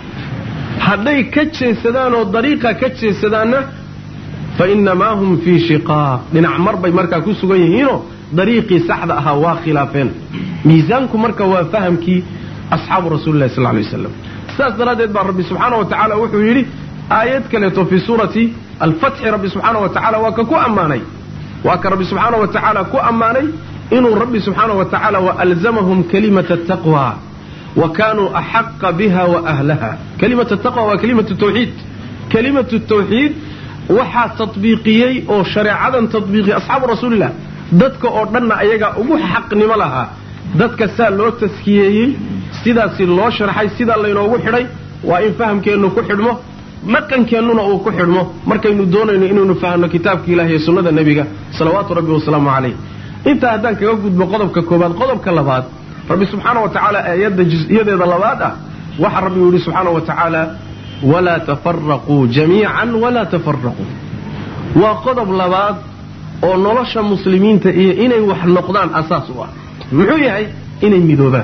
hadday ka jeesadaan oo dariiqa ka jeesadaanna fa innamaa hum fii shiqaaq dhinac mar bay markaa ku sugan yihiinoo dariiqii saxda ahaa waa khilaafeen miisaanku marka waa fahamkii asxaabu rasuulillahi sal lay waslam sidaas daraaddeed baa rabbi subxaana wa tacaala wuxuu yidhi aayad kaleeto fii suurati alfatxi rabbi subxaana wa tacala waa ka ku ammaanay waa ka rabbi subxaana wa tacaala ku ammaanay inuu rabbi subxaana wa tacaala waalzamahum kalimata taqwa wa kaanuu axaqa biha wa ahlaha kalimatu taqwa waa kalimatu tawxiid kalimatu tawxiid waxaa tatbiiqiyey oo shareecadan tatbiiqiyey asxaabu rasuulillah dadka oo dhanna ayagaa ugu xaqnimo lahaa dadka saa loo taskiyeeyey sidaasi loo sharxay sidaa laynoogu xidhay waa in fahamkeennu ku xidhmo dhaqankeennuna uu ku xidhmo markaynu doonayno inaynu fahamno kitaabka ilahi iyo sunnada nebiga salawaatu rabbi wasalaamu calayh intaa haddaan kaga gudbo qodobka koobaad qodobka labaad rabbi subxaana wa tacaala aayadda jus-iyadeeda labaad ah waxaa rabbi yidhi subxaana wa tacaala walaa tafaraquu jamiican walaa tafaraquu waa qodob labaad oo nolosha muslimiinta iyo inay wax noqdaan asaas u ah muxuu yahay inay midoobaan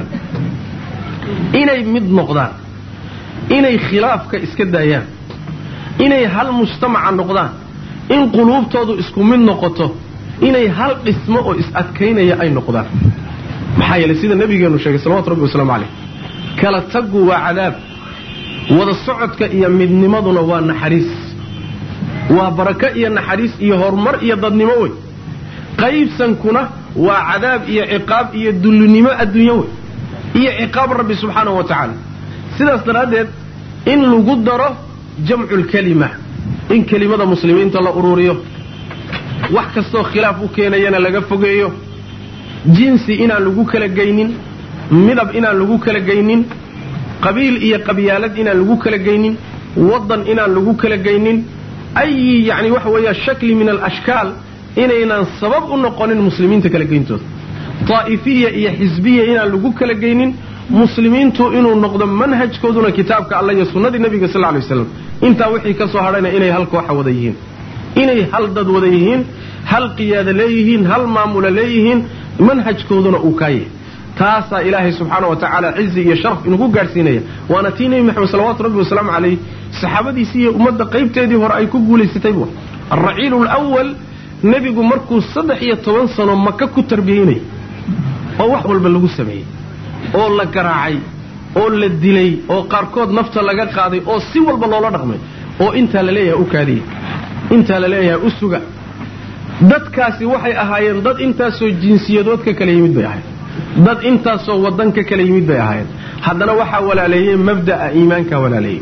inay mid noqdaan inay khilaafka iska daayaan inay hal mujtamaca noqdaan in quluubtoodu isku mid noqoto inay hal dhismo oo is-adkaynaya ay noqdaan maxaa yeelay sida nabigeenu sheegay salawatu rabbi wasalaamu caleyh kala taggu waa cadaab wada socodka iyo midnimaduna waa naxariis waa barako iyo naxariis iyo horumar iyo dadnimo wey qaybsankuna waa cadaab iyo ciqaab iyo dullinimo adduunyo wey iyo ciqaab rabbi subxaanahu wa tacaala sidaas daraaddeed in lagu daro jamculkelima in kelimada muslimiinta la ururiyo wax kastoo khilaaf u keenayana laga fogeeyo jinsi inaan lagu kala geynin midab inaan lagu kala geynin qabiil iyo qabyaalad inaan lagu kala geynin waddan inaan lagu kala geynin ayi yacni waxa weeya shakli min alashkaal inaynaan sabab u noqonin muslimiinta kala geyntooda daa'ifiya iyo xisbiya inaan lagu kala geynin muslimiintu inuu noqdo manhajkooduna kitaabka alla iyo sunnadii nebiga sal lay waslam intaa wixii ka soo hadhayna inay hal kooxa wada yihiin inay hal dad wada yihiin hal qiyaada leeyihiin hal maamula leeyihiin manhajkooduna uu kaa yahay taasaa ilaahay subxaana wa tacaala cizi iyo sharaf inugu gaadhsiinaya waana tii nebi maxamed salawatu rabbi wasalaamu calayh saxaabadiisii iyo ummadda qaybteedii hore ay ku guulaysatay bu alraciilu lwal nebigu markuu saddex iyo toban sano maka ku tarbiyeynay oo wax walba lagu sameeyey oo la garaacay oo la dilay oo qaarkood nafta laga qaaday oo si walba loola dhaqmay oo intaa la leeyahay u kaadiya intaa la leeyahay u suga dadkaasi waxay ahaayeen dad intaasoo jinsiyadood ka kala yimid bay ahayd dad intaasoo waddan ka kala yimid bay ahaayeen haddana waxaa walaaleeyey mabda'a iimaankaa walaaleeyey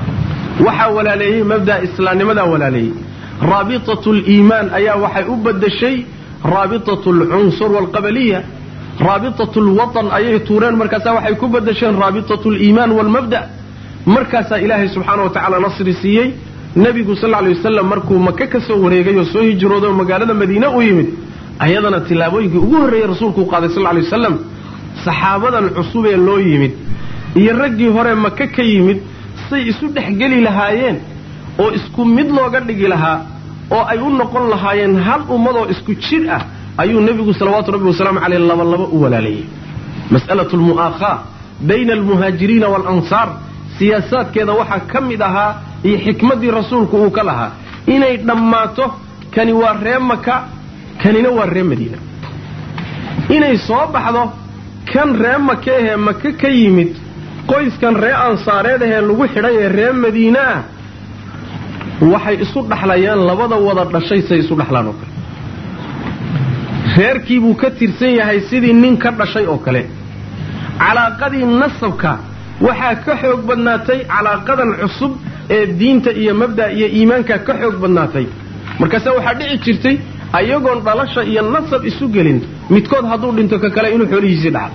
waxaa walaaleeyey mabda'a islaamnimadaa walaaleeyey raabitatu liimaan ayaa waxay u badashay raabitatu alcunsur waalqabaliya raabitatu lwatan ayay tuureen markaasaa waxay ku badasheen raabitatu liimaan waalmabda' markaasaa ilaahay subxaana wa tacaala nasri siiyey nebigu sal lla lay wasalam markuu maka ka soo wareegay oo soo hijrooday oo magaalada madiine u yimid ayadana tillaabooyinkii ugu horreeyey rasuulkuu qaaday sal lla lay wasalam saxaabadan cusub ee loo yimid iyo raggii hore maka ka yimid say isu dhexgeli lahaayeen oo isku mid looga dhigi lahaa oo ay u noqon lahaayeen hal ummadoo isku jir ah ayuu nebigu salawaatu rabbi wasalaamu caleyh labalaba u walaalayay mas'alatu lmu'aakhaa bayna almuhaajiriina waalansaar siyaasaadkeeda waxaa ka mid ahaa iyo xikmaddii rasuulku uu ka lahaa inay dhammaato kani waa ree maka kanina waa ree madiina inay soo baxdo kan ree maka ahee maka ka yimid qoyskan ree ansaareed ahee lagu xidhay ee ree madiine ah waxay isu dhaxlayaan labada wada dhashay say isu dhaxlaan oo kale reerkii buu ka tirsan yahay sidii nin ka dhashay oo kale calaaqadii nasabka waxaa ka xoog badnaatay calaaqadan cusub ee diinta iyo mabda' iyo iimaanka ka xoog badnaatay markaase waxaa dhici jirtay ayagoon dhalasha iyo nasab isu gelin midkood hadduu dhinto ka kale inuu xoolihiisii dhaxlo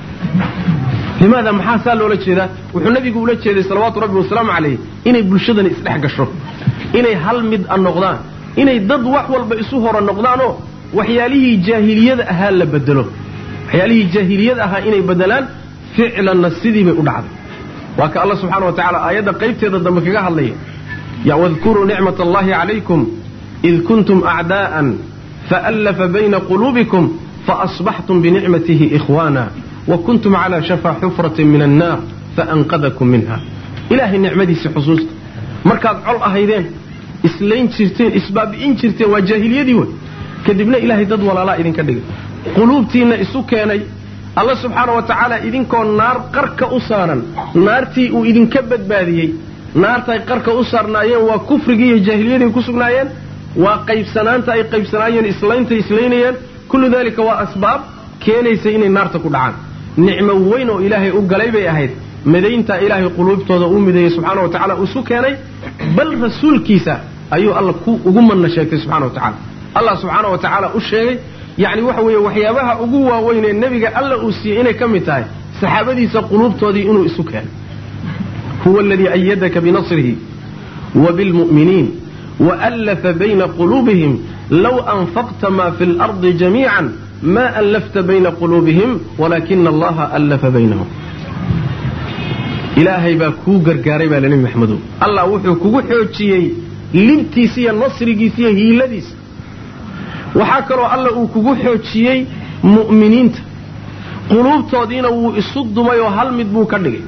limaada maxaa saa loola jeedaa wuxuu nabigu ula jeeday salawaatu rabbi wasalaamu calayh inay bulshadani isdhex gasho inay hal mid a noqdaan inay dad wax walba isu hora noqdaanoo waxyaalihii jaahiliyada ahaa la bedelo waxyaalihii jaahiliyada ahaa inay bedelaan ficlanna sidii bay u dhacday waa ka alla subxana wa tacala aayadda qaybteeda dambe kaga hadlaya ya wadkuruu nicmat allahi calaykum id kuntum acdaa'an faallafa bayna quluubikum faasbaxtum binicmatihi ikhwaana wa kuntum calaa shafaa xufratin min annaar faanqadakum minha ilaahay nicmadiisii xusuusta markaad col ahaydeen islayn jirteen isbaabi'in jirteen waa jaahiliyadii wey kadibna ilaahay dad walaalaa idinka dhigay quluubtiinna isu keenay alla subxaana wa tacaala idinkoo naar qarka u saaran naartii uu idinka badbaadiyey naartaay qarka u saarnaayeen waa kufrigii iyo jaahiliyadii ku sugnaayeen waa qaybsanaanta ay qaybsanaayeen islaynta islaynayeen kullu daalika waa asbaab keenaysa inay naarta ku dhacaan nicmo weyn oo ilaahay u galay bay ahayd midayntaa ilaahay quluubtooda uu mideeyey subxaana wa tacala isu keenay bal rasuulkiisa ayuu alla ku ugu manna sheegtay subxana wa tacala allah subxaana wa tacaala u sheegay yacni waxa weeye waxyaabaha ugu waaweyn ee nebiga alla uu siiyey inay ka mid tahay saxaabadiisa quluubtoodii inuu isu keenay huwa aladii ayadaka binasrihi wa bilmu'miniin waallafa bayna quluubihim low anfaqta ma fi lardi jamiican ma allafta bayna quluubihim walaakina allaha allafa baynahum ilaahay baa kuu gargaaray baa nebi maxamedow allah wuxuu kugu xoojiyey libtiisa iyo nasrigiisa iyo hiiladiisa waxaa kaloo alla uu kugu xoojiyey mu'miniinta quluubtoodiina wuu isu dumay oo hal mid buu ka dhigay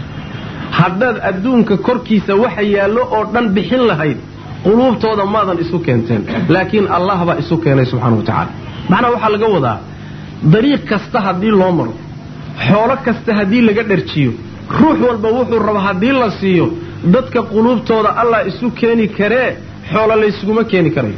haddaad adduunka korkiisa waxa yaallo oo dhan bixin lahayd quluubtooda maadan isu keenteen laakiin allah baa isu keenay subxana wa tacaala macnaa waxaa laga wadaa dariiq kasta haddii loo maro xoolo kasta haddii laga dharjiyo ruux walba wuxuu raba haddii la siiyo dadka quluubtooda allah isu keeni karee xoolo laysuguma keeni karayo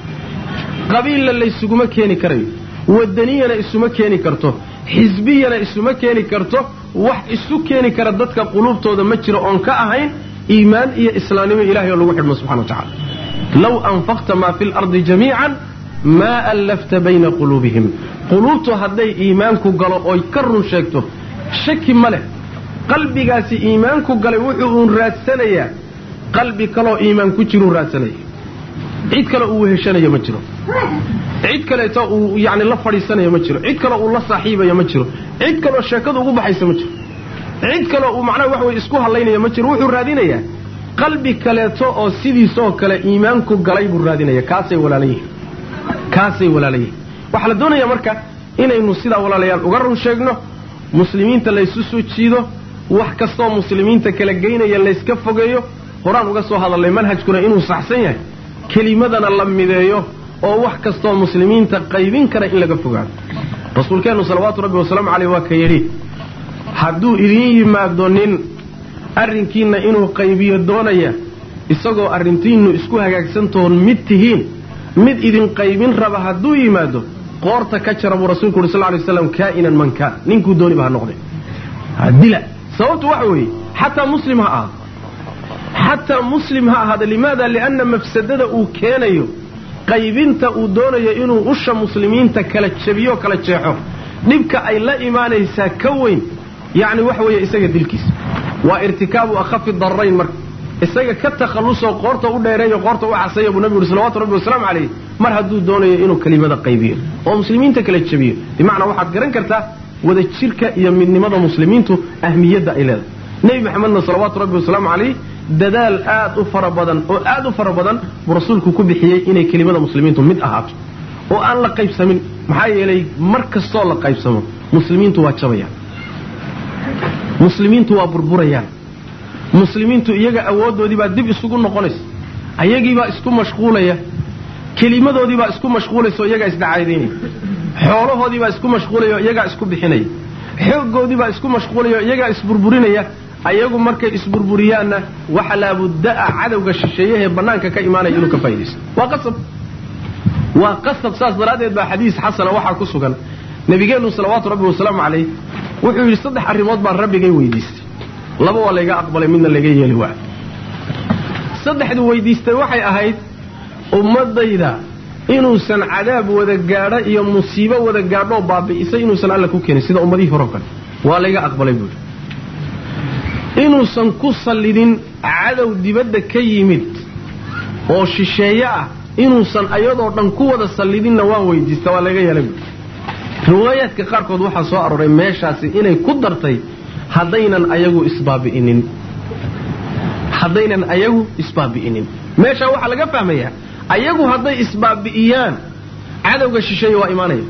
qabiilla laysuguma keeni karayo wadaniyana isuma keeni karto xisbiyana isuma keeni karto wax isu keeni kara dadka quluubtooda ma jiro oon ka ahayn iimaan iyo islaamnimo ilahay oo lagu xidhmo subxana wa tacala low anfaqta maa fi lardi jamiican maa allafta bayna quluubihim quluubtu hadday iimaanku galo oy ka run sheegto shaki ma leh qalbigaasi iimaanku galay wuxuu uun raadsanayaa qalbi kaloo iimaan ku jiruu raadsanaya cid kale uu weheshanayo ma jiro cid kaleeto uu yani la fadhiisanayo ma jiro cid kaleo uu la saaxiibayo ma jiro cid kaloo sheekadu ugu baxaysa ma jiro cid kaloo uu macnaha wax wey isku hadlaynayo ma jiro wuxuu raadinayaa qalbi kaleeto oo sidiisoo kale iimaanku galay buu raadinaya kaasay walaalan yihiin kaasay walaalan yihiin waxaa la doonayaa marka inaynu sidaa walaalayaal uga run sheegno muslimiinta laysu soo jiido wax kastoo muslimiinta kala geynaya layska fogeeyo horaan uga soo hadalnay manhajkuna inuu saxsan yahay kelimadana la mideeyo oo wax kastoo muslimiinta qaybin kara in laga fogaado rasuulkeennu salawaatu rabbi wasalaamu caleyh waa ka yidhi hadduu idiin yimaado nin arrinkiinna inuu qaybiyo doonaya isagoo arrintiinnu isku hagaagsantoon mid tihiin mid idin qaybin raba hadduu yimaado qoorta ka jara buu rasuulku uhi sal ly waslam kaa'inan man kaan ninkuu dooniba ha noqde dila sababtu waxa weeye xataa muslim ha ahaado xataa muslim ha ahaada limaada lianna mafsadada uu keenayo qaybinta uu doonayo inuu usha muslimiinta kala jabiyo kala jeexo dhibka ay la imaanaysaa ka weyn yacni waxa weeye isaga dilkiisa waa irtikaabu akhafi dararayn marka isaga ka takhallusoo qoorta u dheereeyo qoorta u casaya buu nabigu uhi salawatu rabbi wasalaamu calayh mar hadduu doonayo inuu kelimada qaybiyo oo muslimiinta kala jabiyo bimacnaa waxaad garan kartaa wada jirka iyo midnimada muslimiintu ahmiyadda ay leedahay nebi maxamedna salawaatu rabbi wasalaamu calayh dadaal aad u fara badan oo aad u fara badan buu rasuulku ku bixiyey inay kelimada muslimiintu mid ahaato oo aan la qaybsamin maxaa yeelay mar kastoo la qaybsamo muslimiintu waa jabayaan muslimiintu waa burburayaan muslimiintu iyaga awooddoodii baa dib isugu noqonaysa ayagiibaa isku mashquulaya kelimadoodii baa isku mashquulaysa oo iyagaa isdacaydaynaya xoolahoodii baa isku mashquulaya oo iyagaa isku bixinaya xooggoodii baa isku mashquulaya oo iyagaa isburburinaya ayagu markay isburburiyaanna waxa laabudda'a cadowga shisheeyahee bannaanka ka imaanaya inuu ka faa'idaysto waa qasab waa qasab saas daraaddeed baa xadiis xasana waxaa ku sugan nabigeennu salawaatu rabbi wasalaamu calayh wuxuu yidhi saddex arrimood baan rabbigay weydiistay laba waa layga aqbalay midna layga yeeli waa saddexdu weydiistay waxay ahayd ummadayda inuusan cadaab wada gaadho iyo musiibo wada gaadhoo baabi'isay inuusan alla ku keenin sida ummadihii hore o kale waa layga aqbalay buuhi inuusan ku sallidin cadow dibadda ka yimid oo shisheeye ah inuusan ayadoo dhan ku wada sallidinna waan weydiista waa laga yeelay buui riwaayaadka qaarkood waxaa soo arooray meeshaasi inay ku dartay haddaynan ayagu isbaabi'inin haddaynan ayagu isbaabi'inin meeshaa waxaa laga fahmayaa ayagu hadday isbaabi'iyaan cadowga shisheeye waa imaanaya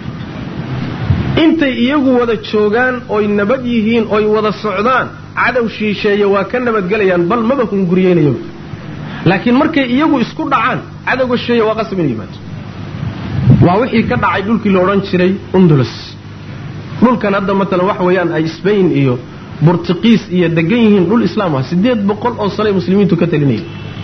intay iyagu wada joogaan oy nabad yihiin oy wada socdaan cadow shisheeye waa ka nabadgelayaan bal maba hunguriyeynaya laakiin markay iyagu isku dhacaan cadowga shisheeye waa qasab inay yimaado waa wixii ka dhacay dhulkii la odhan jiray undulus dhulkan hadda matalan wax weeyaan ay sbain iyo burtuqiis iyo degan yihiin dhul islaam ah siddeed boqol oo sanay muslimiintu ka talinayay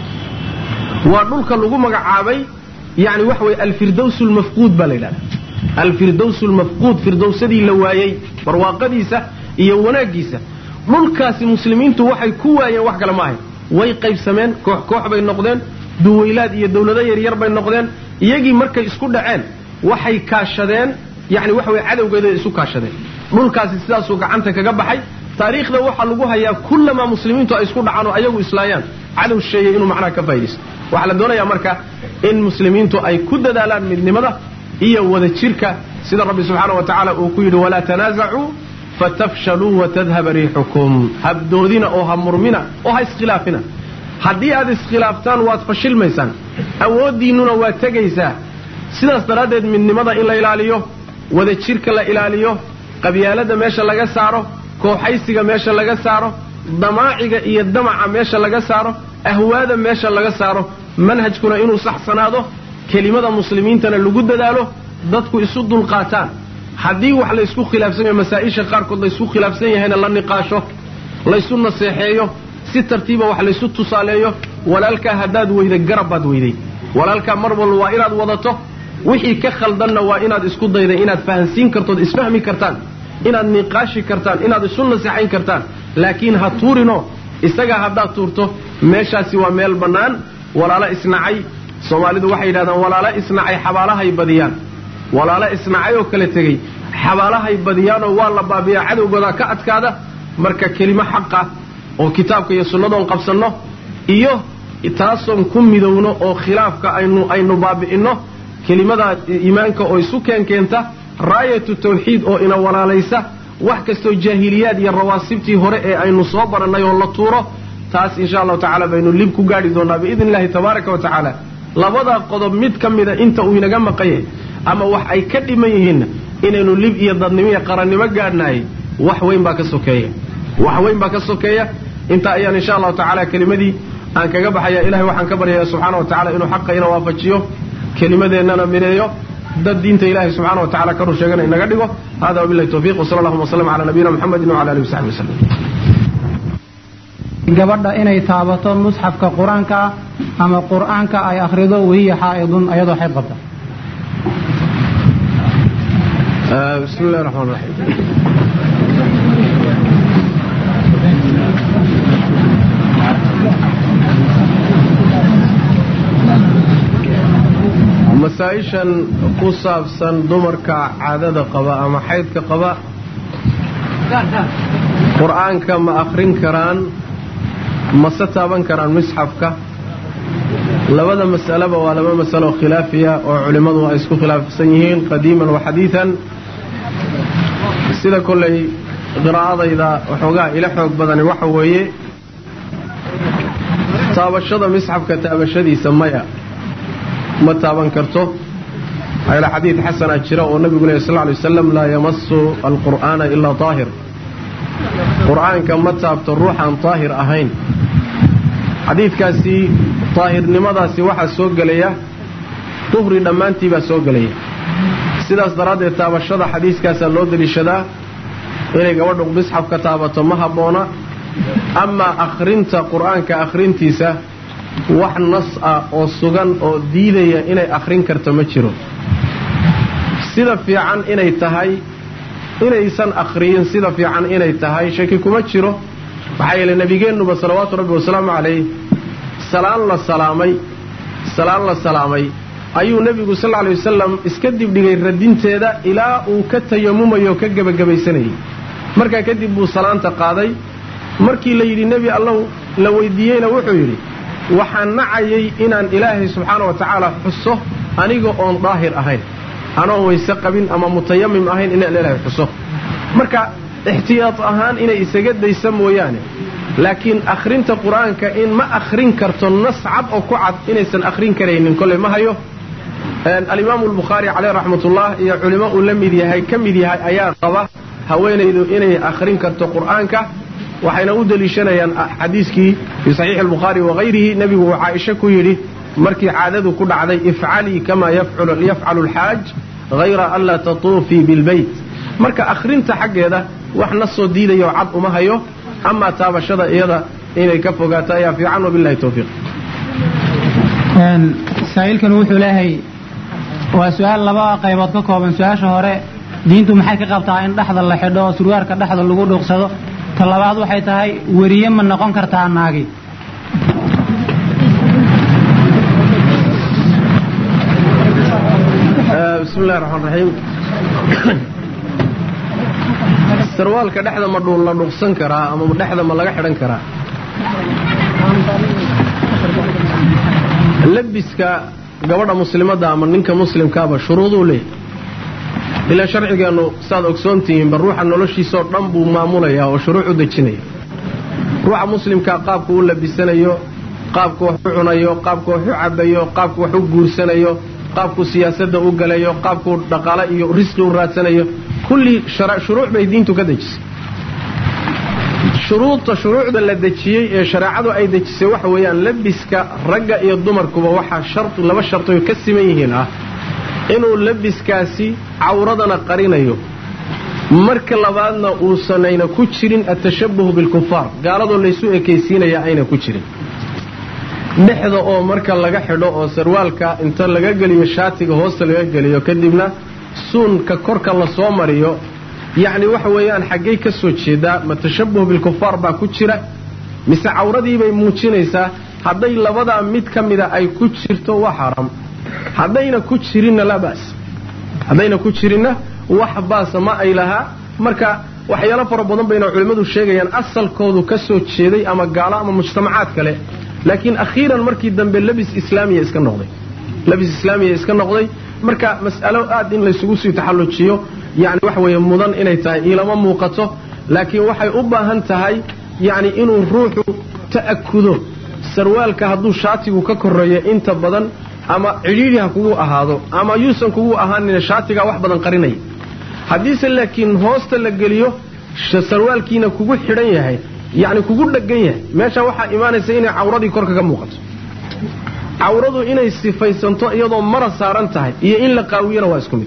waa dhulka lagu magacaabay yani waxa weye alfirdows lmafquud baa la yidhahda alfirdows lmafquud firdowsadii la waayey barwaaqadiisa iyo wanaaggiisa dhulkaasi muslimiintu waxay ku waayeen wax kale ma ahayn way qaybsameen koox koox bay noqdeen duwaylaad iyo dawlado yaryar bay noqdeen iyagii markay isku dhaceen waxay kaashadeen yani waxa weye cadowgeeda isu kaashadeen dhulkaasi sidaasuu gacanta kaga baxay taariikhda waxaa lagu hayaa kullamaa muslimiintu ay isku dhacaan oo ayagu islaayaan cadow sheeyay inuu macnaha ka faa'idaysto waxaa la doonayaa marka in muslimiintu ay ku dadaalaan midnimada iyo wada jirka sida rabbi subxaana wa tacaala uu ku yidhi walaa tanaasacuu fatafshaluu watadhaba riixukum habdoodina oo ha murmina oo ha iskhilaafina haddii aad iskhilaaftaan waad fashilmaysaan awooddiinnuna waa tegaysaa sidaas daraaddeed midnimada in la ilaaliyo wada jirka la ilaaliyo qabyaalada meesha laga saaro kooxaysiga meesha laga saaro damaaciga iyo damaca meesha laga saaro ahwaada meesha laga saaro manhajkuna inuu saxsanaado kelimada muslimiintana lagu dadaalo dadku isu dulqaataan haddii wax laysku khilaafsan yahay masaa-isha qaarkood laysku khilaafsan yahayna la niqaasho laysu naseexeeyo si tartiiba wax laysu tusaaleeyo walaalkaa haddaad weyday garab baad weyday walaalkaa mar walba waa inaad wadato wixii ka khaldanna waa inaad isku dayday inaad fahansiin kartood isfahmi kartaan inaad niqaashi kartaan inaad isu naseexayn kartaan laakiin ha tuurinoo isagaa haddaad tuurto meeshaasi waa meel bannaan walaalo isnacay soomaalidu waxay yidhahdaan walaalo isnacay xabaalahay badiyaan walaalo isnacay oo kala tegey xabaalahay badiyaanoo waa la baabiyaa cadowgoodaa ka adkaada marka kelimo xaqa oo kitaabka iyo sunnadoon qabsanno iyo taasoon ku midowno oo khilaafka aynu aynu baabi'inno kelimada iimaanka oo isu keenkeenta raayatu tawxiid oo ina walaalaysa wax kastoo jaahiliyaad iyo rawaasibtii hore ee aynu soo barannay oo la tuuro taas insha allahu tacala baynu lib ku gaadhi doonnaa biidni illahi tabaaraka wa tacaala labadaa qodob mid ka mida inta uu inaga maqanyay ama wax ay ka dhiman yihiinna inaynu lib iyo dadnimo iyo qarannimo gaadhnaayay wax weyn baa ka sokeeya wax weyn baa ka sokeeya intaa ayaan insha allahu tacaala kelimadii aan kaga baxaya ilahay waxaan ka baryayaa subxaana wa tacala inuu xaqa ina waafajiyo kelimadeennana mideeyo dad diinta ilahay subxana wa tacala ka rur sheegana inaga dhigo hada wabilahi tawfiq wsala allahuma wasllam cala nabiyina muxamedin wcala alihi wasaxbi waslem gabadha inay taabato musxafka qur-aanka ah ama qur-aanka ay akhrido wahiya xaa'idun ayadoo xayd qabta bismi illahi raxmaan raxiim masaa-ishan ku saabsan dumarka caadada qaba ama xaydka qaba qur-aanka ma akhrin karaan mase taaban karaan misxafka labada mas'aleba waa laba masalo khilaafiya oo culimmadu ay isku khilaafsan yihiin qadiiman wa xadiidan sida kollay qiraa'adayda waxoogaa ila xoog badani waxa weeye taabashada misxafka taabashadiisa maya ma taaban karto ayla xadiid xasana jira oo nabigu lehy sal lay waslam laa yamasu alqur'aana ilaa daahir qur'aanka ma taabto ruuxaan daahir ahayn xadiidkaasi daahirnimadaasi waxaa soo gelaya duhri dhammaantii baa soo gelaya sidaas daraaddeed taabashada xadiiskaasaa loo deliishadaa inay gabadhu misxafka taabato ma habboona amaa akhrinta qur'aanka akhrintiisa wax nas ah oo sugan oo diidaya inay akhrin karto ma jiro sida fiican inay tahay inaysan akhriyin sida fiican inay tahay shaki kuma jiro maxaa yeele nebigeennuba salawaatu rabbi wasalaamu calayh salaan la salaamay salaan la salaamay ayuu nebigu sal alay wasalam iska dibdhigay radinteeda ilaa uu ka tayamumayo ka gebagabaysanayay markaa kadib buu salaanta qaaday markii la yidhi nebi allow la weydiiyeyna wuxuu yidhi waxaan nacayay inaan ilaahay subxaana wa tacaala xuso aniga oon daahir ahayn anoon wayse qabin ama mutayamim ahayn inaan ilaahay xuso marka ixtiyaad ahaan inay isaga daysa mooyaane laakiin akhrinta qur-aanka in ma akhrin karto nas cad oo ku cad inaysan akhrin karaynin kolley ma hayo alimaamu albukhaari caleyh raxmatullah iyo culimo uu la mid yahay ka mid yahay ayaa qaba haweenaydu inay akhrin karto qur'aanka waxayna u deliishanayaan xadiiskii fii saxiixi albukhaari wahayrihi nebigu uu caaisha ku yidhi markii caadadu ku dhacday ifcalii kamaa yafcalu alxaaj hayra an laa tatuufii bilbeyt marka akhrinta xaggeeda wax na soo diidayo cad uma hayo amaa taabashada iyada inay ka fogaato ayaa fiican wabilahi towfiiq saa'ilkan wuxuu leeyahay waa su-aal laba qaybood ka kooban su-aasha hore diintu maxay ka qabtaa in dhexda la xidho oo surwaarka dhexda lagu dhuuqsado ta labaad waxay tahay weriye ma noqon kartaa naagi bismi illahi raxmaan raxiim sarwaalka dhexda ma dhuul la dhuuqsan karaa ama dhexda ma laga xidhan karaa labiska gabadha muslimadda ama ninka muslimkaaba shuruuduu leeyahy ilaa sharcigeennu saaad ogsoontihiinba ruuxa noloshiisaoo dhan buu maamulayaa oo shuruuc u dejinaya ruuxa muslimkaa qaabku u labisanayo qaabku wax u cunayo qaabku wax u cabayo qaabku wax u guursanayo qaabku siyaasadda u galayo qaabku dhaqaale iyo risqi u raadsanayo kulli shuruuc bay diintu ka dejisay shuruudta shuruucda la dejiyey ee shareecadu ay dejisay waxa weeyaan labiska ragga iyo dumarkuba waxaa shari laba shartio ka siman yihiin ah inuu labiskaasi cawradana qarinayo marka labaadna uusanayna ku jirin atashabuhu bilkufaar gaaladoo laysu ekaysiinaya ayna ku jirin dhexda oo marka laga xidho oo sarwaalka inta laga geliyo shaatiga hoosta laga geliyo kadibna suunka korka lasoo mariyo yacni waxa weeyaan xaggay ka soo jeedaa ma tashabuh bilkufaar baa ku jira mise cawradiibay muujinaysaa hadday labadaa mid ka mida ay ku jirto waa xaaraam haddayna ku jirinna laa ba's haddayna ku jirinna wax baasa ma ay lahaa marka waxyaalo fara badan bayna culimmadu sheegayaan asalkoodu ka soo jeeday ama gaalo ama mujtamacaad kale laakiin akhiiran markii dambe labis islaamiya iska noqday labis islaamiya iska noqday marka mas'alo aad in laysugu sii taxallujiyo yacni waxa weeye mudan inay tahay ilama muuqato laakiin waxay u baahan tahay yacni inuu ruuxu ta'akudo sarwaalka hadduu shaatigu ka korreeyo inta badan ama cidhiidhi ha kugu ahaado ama yuusan kugu ahaanina shaatigaa wax badan qarinaya haddiise laakiin hoosta la geliyo sarwaalkiina kugu xidhan yahay yacni kugu dheggan yahay meesha waxaa imaanaysa inay cawradii korka ka muuqato cawradu inay sifaysanto iyadoo mara saaran tahay iyo in la qaawiyana waa isku mid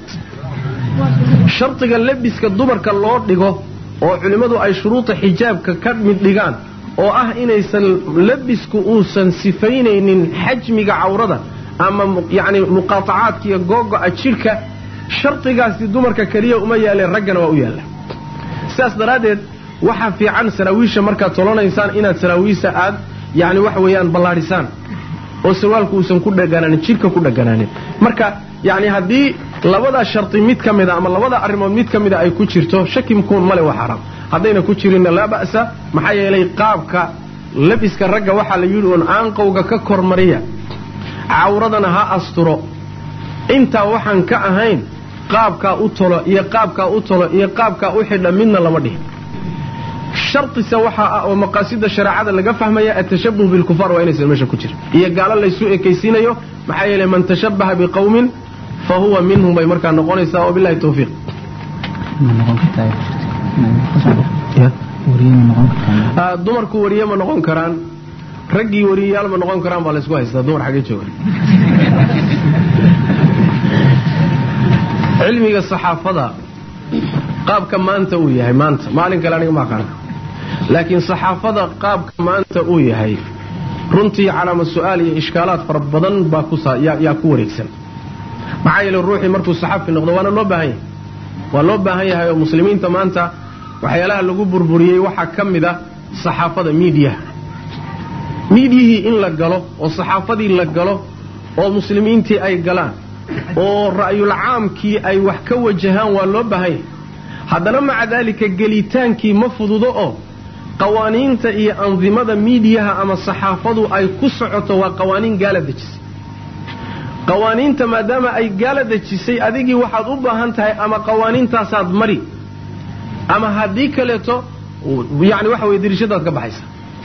shardiga labiska dumarka loo dhigo oo culimmadu ay shuruuda xijaabka ka mid dhigaan oo ah inaysan labisku uusan sifaynaynin xajmiga cawrada ama yacni muqaatacaadka iyo googo'a jidhka shardigaasi dumarka keliya uma yaaleen raggana waa u yaalla sidaas daraaddeed waxaa fiican saraawiisha markaad tolanaysaan inaad saraawiisha aad yacni waxa weeyaan ballaadhisaan oo sarwaalku uusan ku dhaganaanin jidhka ku dhaganaanin marka yacni haddii labadaa shardi mid ka mida ama labada arrimood mid ka mida ay ku jirto shaki mkuun male waa xaraam haddayna ku jirinna laa ba'sa maxaa yeelay qaabka labiska ragga waxaa la yidhi uun aanqowga ka kormariya cawradana ha asturo intaa waxaan ka ahayn qaabkaa u tolo iyo qaabkaa u tolo iyo qaabkaa u xidha midna lama dhihin shardise waxaa ah oo maqaasida shareecada laga fahmaya atashabuh bilkufaar waa inaysan meesha ku jirin iyo gaalo laysu ekaysiinayo maxaa yeelay man tashabbaha biqowmin fa huwa minhum bay markaa noqonaysaa wabilahi tawfiiq dumarku wariye ma noqon karaan raggii wariyayaal ma noqon karaan baa laysku haystaa dumar xaggee jooga cilmiga saxaafada qaabka maanta uu yahay maanta maalin kale aniga ma aqaana laakiin saxaafada qaabka maanta uu yahay runtii calaama su-aal iyo ishkaalaad fara badan baa kuyaa ku wareegsan maxaa yeele ruuxii markuu saxaafi noqdo waana loo baahan yahay waa loo baahan yahay oo muslimiinta maanta waxyaalaha lagu burburiyey waxaa ka mid a saxaafada miidiyaha miidiyihii in la galo oo saxaafadii la galo oo muslimiintii ay galaan oo ra'yul caamkii ay wax ka wajahaan waa loo baahan yahay haddana maca daalika gelitaankii ma fududo oo qawaaniinta iyo andimada miidiyaha ama saxaafadu ay ku socoto waa qawaaniin gaala dejisay qawaaniinta maadaama ay gaala dejisay adigii waxaad u baahan tahay ama qawaaniintaasaad mari ama haddii kaleeto yani waxa weye dirishadaad ka baxaysa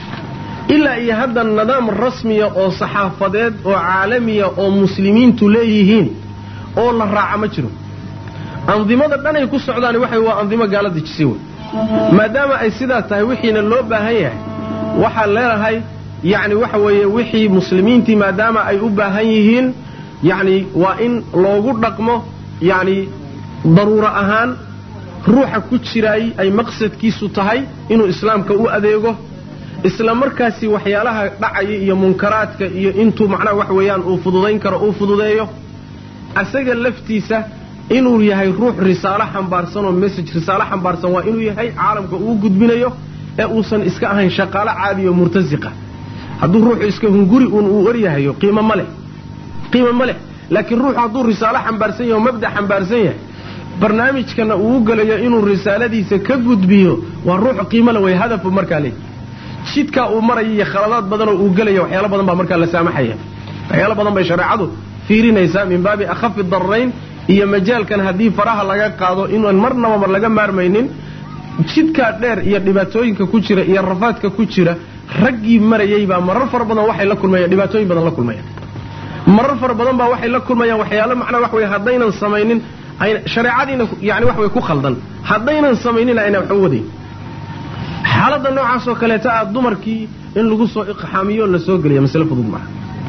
ilaa iyo hadda nidaam rasmiya oo saxaafadeed oo caalamiya oo muslimiintu leeyihiin oo la raaca ma jiro andimada dhanay ku socdaan waxa waa andimo gaala dejisay wey maadaama ay sidaa tahay wixiina loo baahan yahay waxaan leenahay yacni waxa weeye wixii muslimiintii maadaama ay u baahan yihiin yacni waa in loogu dhaqmo yacni daruuro ahaan ruuxa ku jiraay ay maqsadkiisu tahay inuu islaamka u adeego isla markaasi waxyaalaha dhacaya iyo munkaraadka iyo intuu macnaha wax weeyaan uu fududayn karo uu fududeeyo asaga laftiisa inuu yahay ruux risaalo xambaarsan oo message risaalo xambaarsan waa inuu yahay caalamka uu gudbinayo ee uusan iska ahayn shaqaalo caadi oo murtasiqa hadduu ruuxu iska hunguri uun uu waryahayo qiimo ma leh qiimo ma leh laakiin ruuxu hadduu risaalo xambaarsan yahay oo mabda xambaarsan yahay barnaamijkana uu u gelayo inuu risaaladiisa ka gudbiyo waa ruux qiimo le way hadafu markaa leey jidkaa uu maraya iyo khaladaad badanoo uu gelaya waxyaalo badan baa markaa la saamaxaya waxyaalo badan bay shareecadu fiirinaysaa min baabi akhafi darrayn iyo majaalkan haddii faraha laga qaado inaan marnaba laga maarmaynin jidkaa dheer iyo dhibaatooyinka ku jira iyo rafaadka ku jira raggii marayay baa marar fara badan waxay la kulmayaan dhibaatooyin badan la kulmayaan marar fara badan baa waxay la kulmayaan waxyaalo macnaa wax wey haddaynan samaynin shareecadiina yani wax wey ku khaldan haddaynan samaynin ayna wax u wadayn xaaladda noocaasoo kaleeta ah dumarkii in lagu soo iqxaamiyo la soo geliyo masale fudud maaha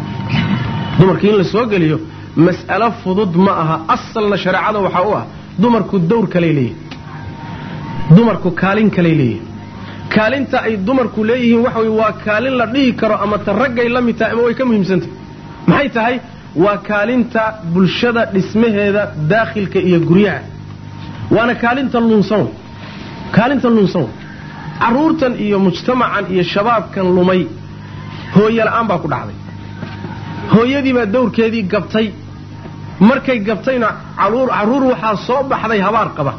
dumarkii in la soo geliyo mas'alo fudud ma aha asalna shareecada waxaa u ah dumarku dawr kaley leeyihin dumarku kaalin kaley leeyihin kaalinta ay dumarku leeyihiin waxa wey waa kaalin la dhihi karo ama ta raggay la mid tahay ama way ka muhiimsantahy maxay tahay waa kaalinta bulshada dhismaheeda daakhilka iyo guryaha waana kaalinta lunsan kaalinta lunsan carruurtan iyo mujtamacan iyo shabaabkan lumay hooye la'aan baa ku dhacday hooyadii baa dawrkeedii gabtay markay gabtayna carruur waxaa soo baxday habaar qaba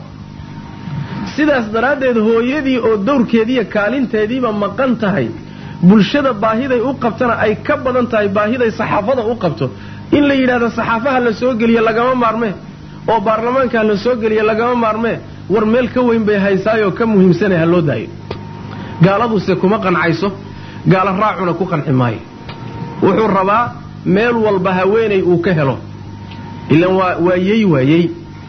sidaas daraaddeed hooyadii oo dawrkeediiyo kaalinteediiba maqan tahay bulshada baahiday u qabtana ay ka badan tahay baahiday saxaafada u qabto in la yidhahdo saxaafaha la soo geliye lagama maarmee oo baarlamaanka la soo geliye lagama maarmee war meel ka weyn bay haysaayoo ka muhiimsanay ha loo daayo gaaladuse kuma qancayso gaala raacuna ku qanci maayo wuxuu rabaa meel walba haweenay uu ka helo ilan waa waa yey waa yey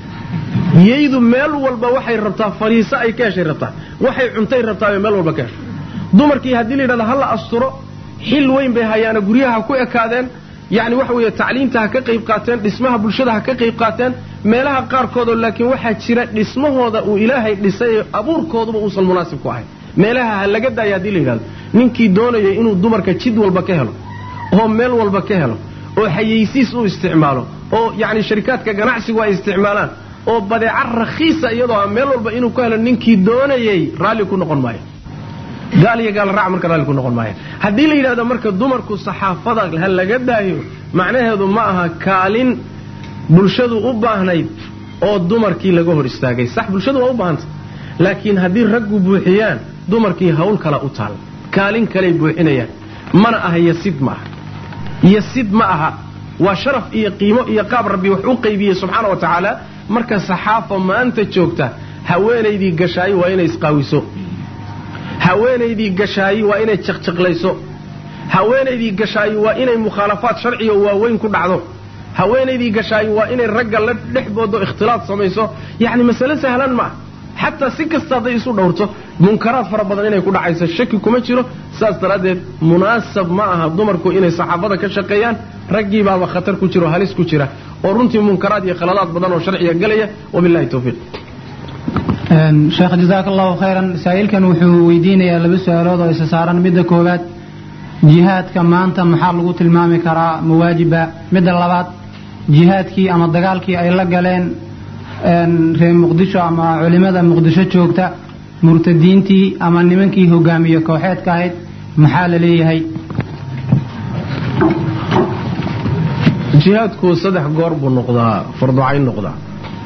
yeydu meel walba waxay rabtaa fariiso ay ka heshay rabtaa waxay cuntay rabtaa meel walba ka hesho dumarkii haddii la yidhahdo ha la asturo xil weyn bay hayaana guryaha ku ekaadeen yacni waxa weeye tacliimta ha ka qayb qaateen dhismaha bulshada ha ka qayb qaateen meelaha qaarkoodoo laakiin waxaa jira dhismahooda uu ilaahay dhisay abuurkooduba uusan munaasib ku ahayn meelaha ha laga daaya haddii la yidhahdo ninkii doonaya inuu dumarka jid walba ka helo oo meel walba ka helo oo xayeysiis u isticmaalo oo yacni sharikaadka ganacsigu ay isticmaalaan oo badeeca rakhiisa iyadoo ah meel walba inuu ka helo ninkii doonayay raalli ku noqon maayo gaal iyo gaal raac marka raalli ku noqon maayo haddii la yidhahdo marka dumarku saxaafada ha laga daayo macnaheedu ma aha kaalin bulshadu u baahnayd oo dumarkii laga hor istaagay sax bulshadu waa u baahantay laakiin haddii raggu buuxiyaan dumarkii hawl kale u taal kaalin kaley buuxinayaan mana aha yasid ma aha yasid ma aha waa sharaf iyo qiimo iyo qaab rabbi wax u qaybiyey subxaana wa tacaala marka saxaafa maanta joogta haweenaydii gashaayi waa inay isqaawiso haweenaydii gashaayi waa inay jaqjaqlayso haweenaydii gashaayi waa inay mukhaalafaad sharciga waaweyn ku dhacdo haweenaydii gashaay waa inay ragga la dhexboodo ikhtilaad samayso yacni masale sahlan ma ah xataa si kasta hadday isu dhowrto munkaraad fara badan inay ku dhacayso shaki kuma jiro saas daraaddeed munaasab ma aha dumarku inay saxaafada ka shaqeeyaan raggii baaba khatar ku jiro halis ku jira oo runtii munkaraad iyo khaladaad badan oo sharciga galaya wabillahi towfiiq sheekh jazaaka allahu khayran saa'ilkan wuxuu weydiinayaa laba su-aalood oo isa saaran midda koowaad jihaadka maanta maxaa lagu tilmaami karaa mawaajiba midda labaad jihaadkii ama dagaalkii ay la galeen reer muqdisho ama culimada muqdisho joogta murtadiintii ama nimankii hogaamiye kooxeedka ahayd maxaa la leeyahay jihaadku saddex goor buu noqdaa farducayn noqdaa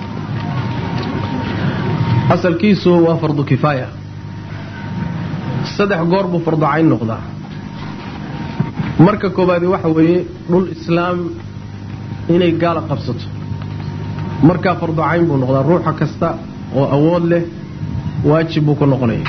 asalkiisu waa fardu kifaaya saddex goor buu farducayn noqdaa marka koowaadi waxa weeye dhul islaam inay gaala qabsato markaa farducayn buu noqdaa ruuxa kasta oo awood leh waajib buu ku noqonaya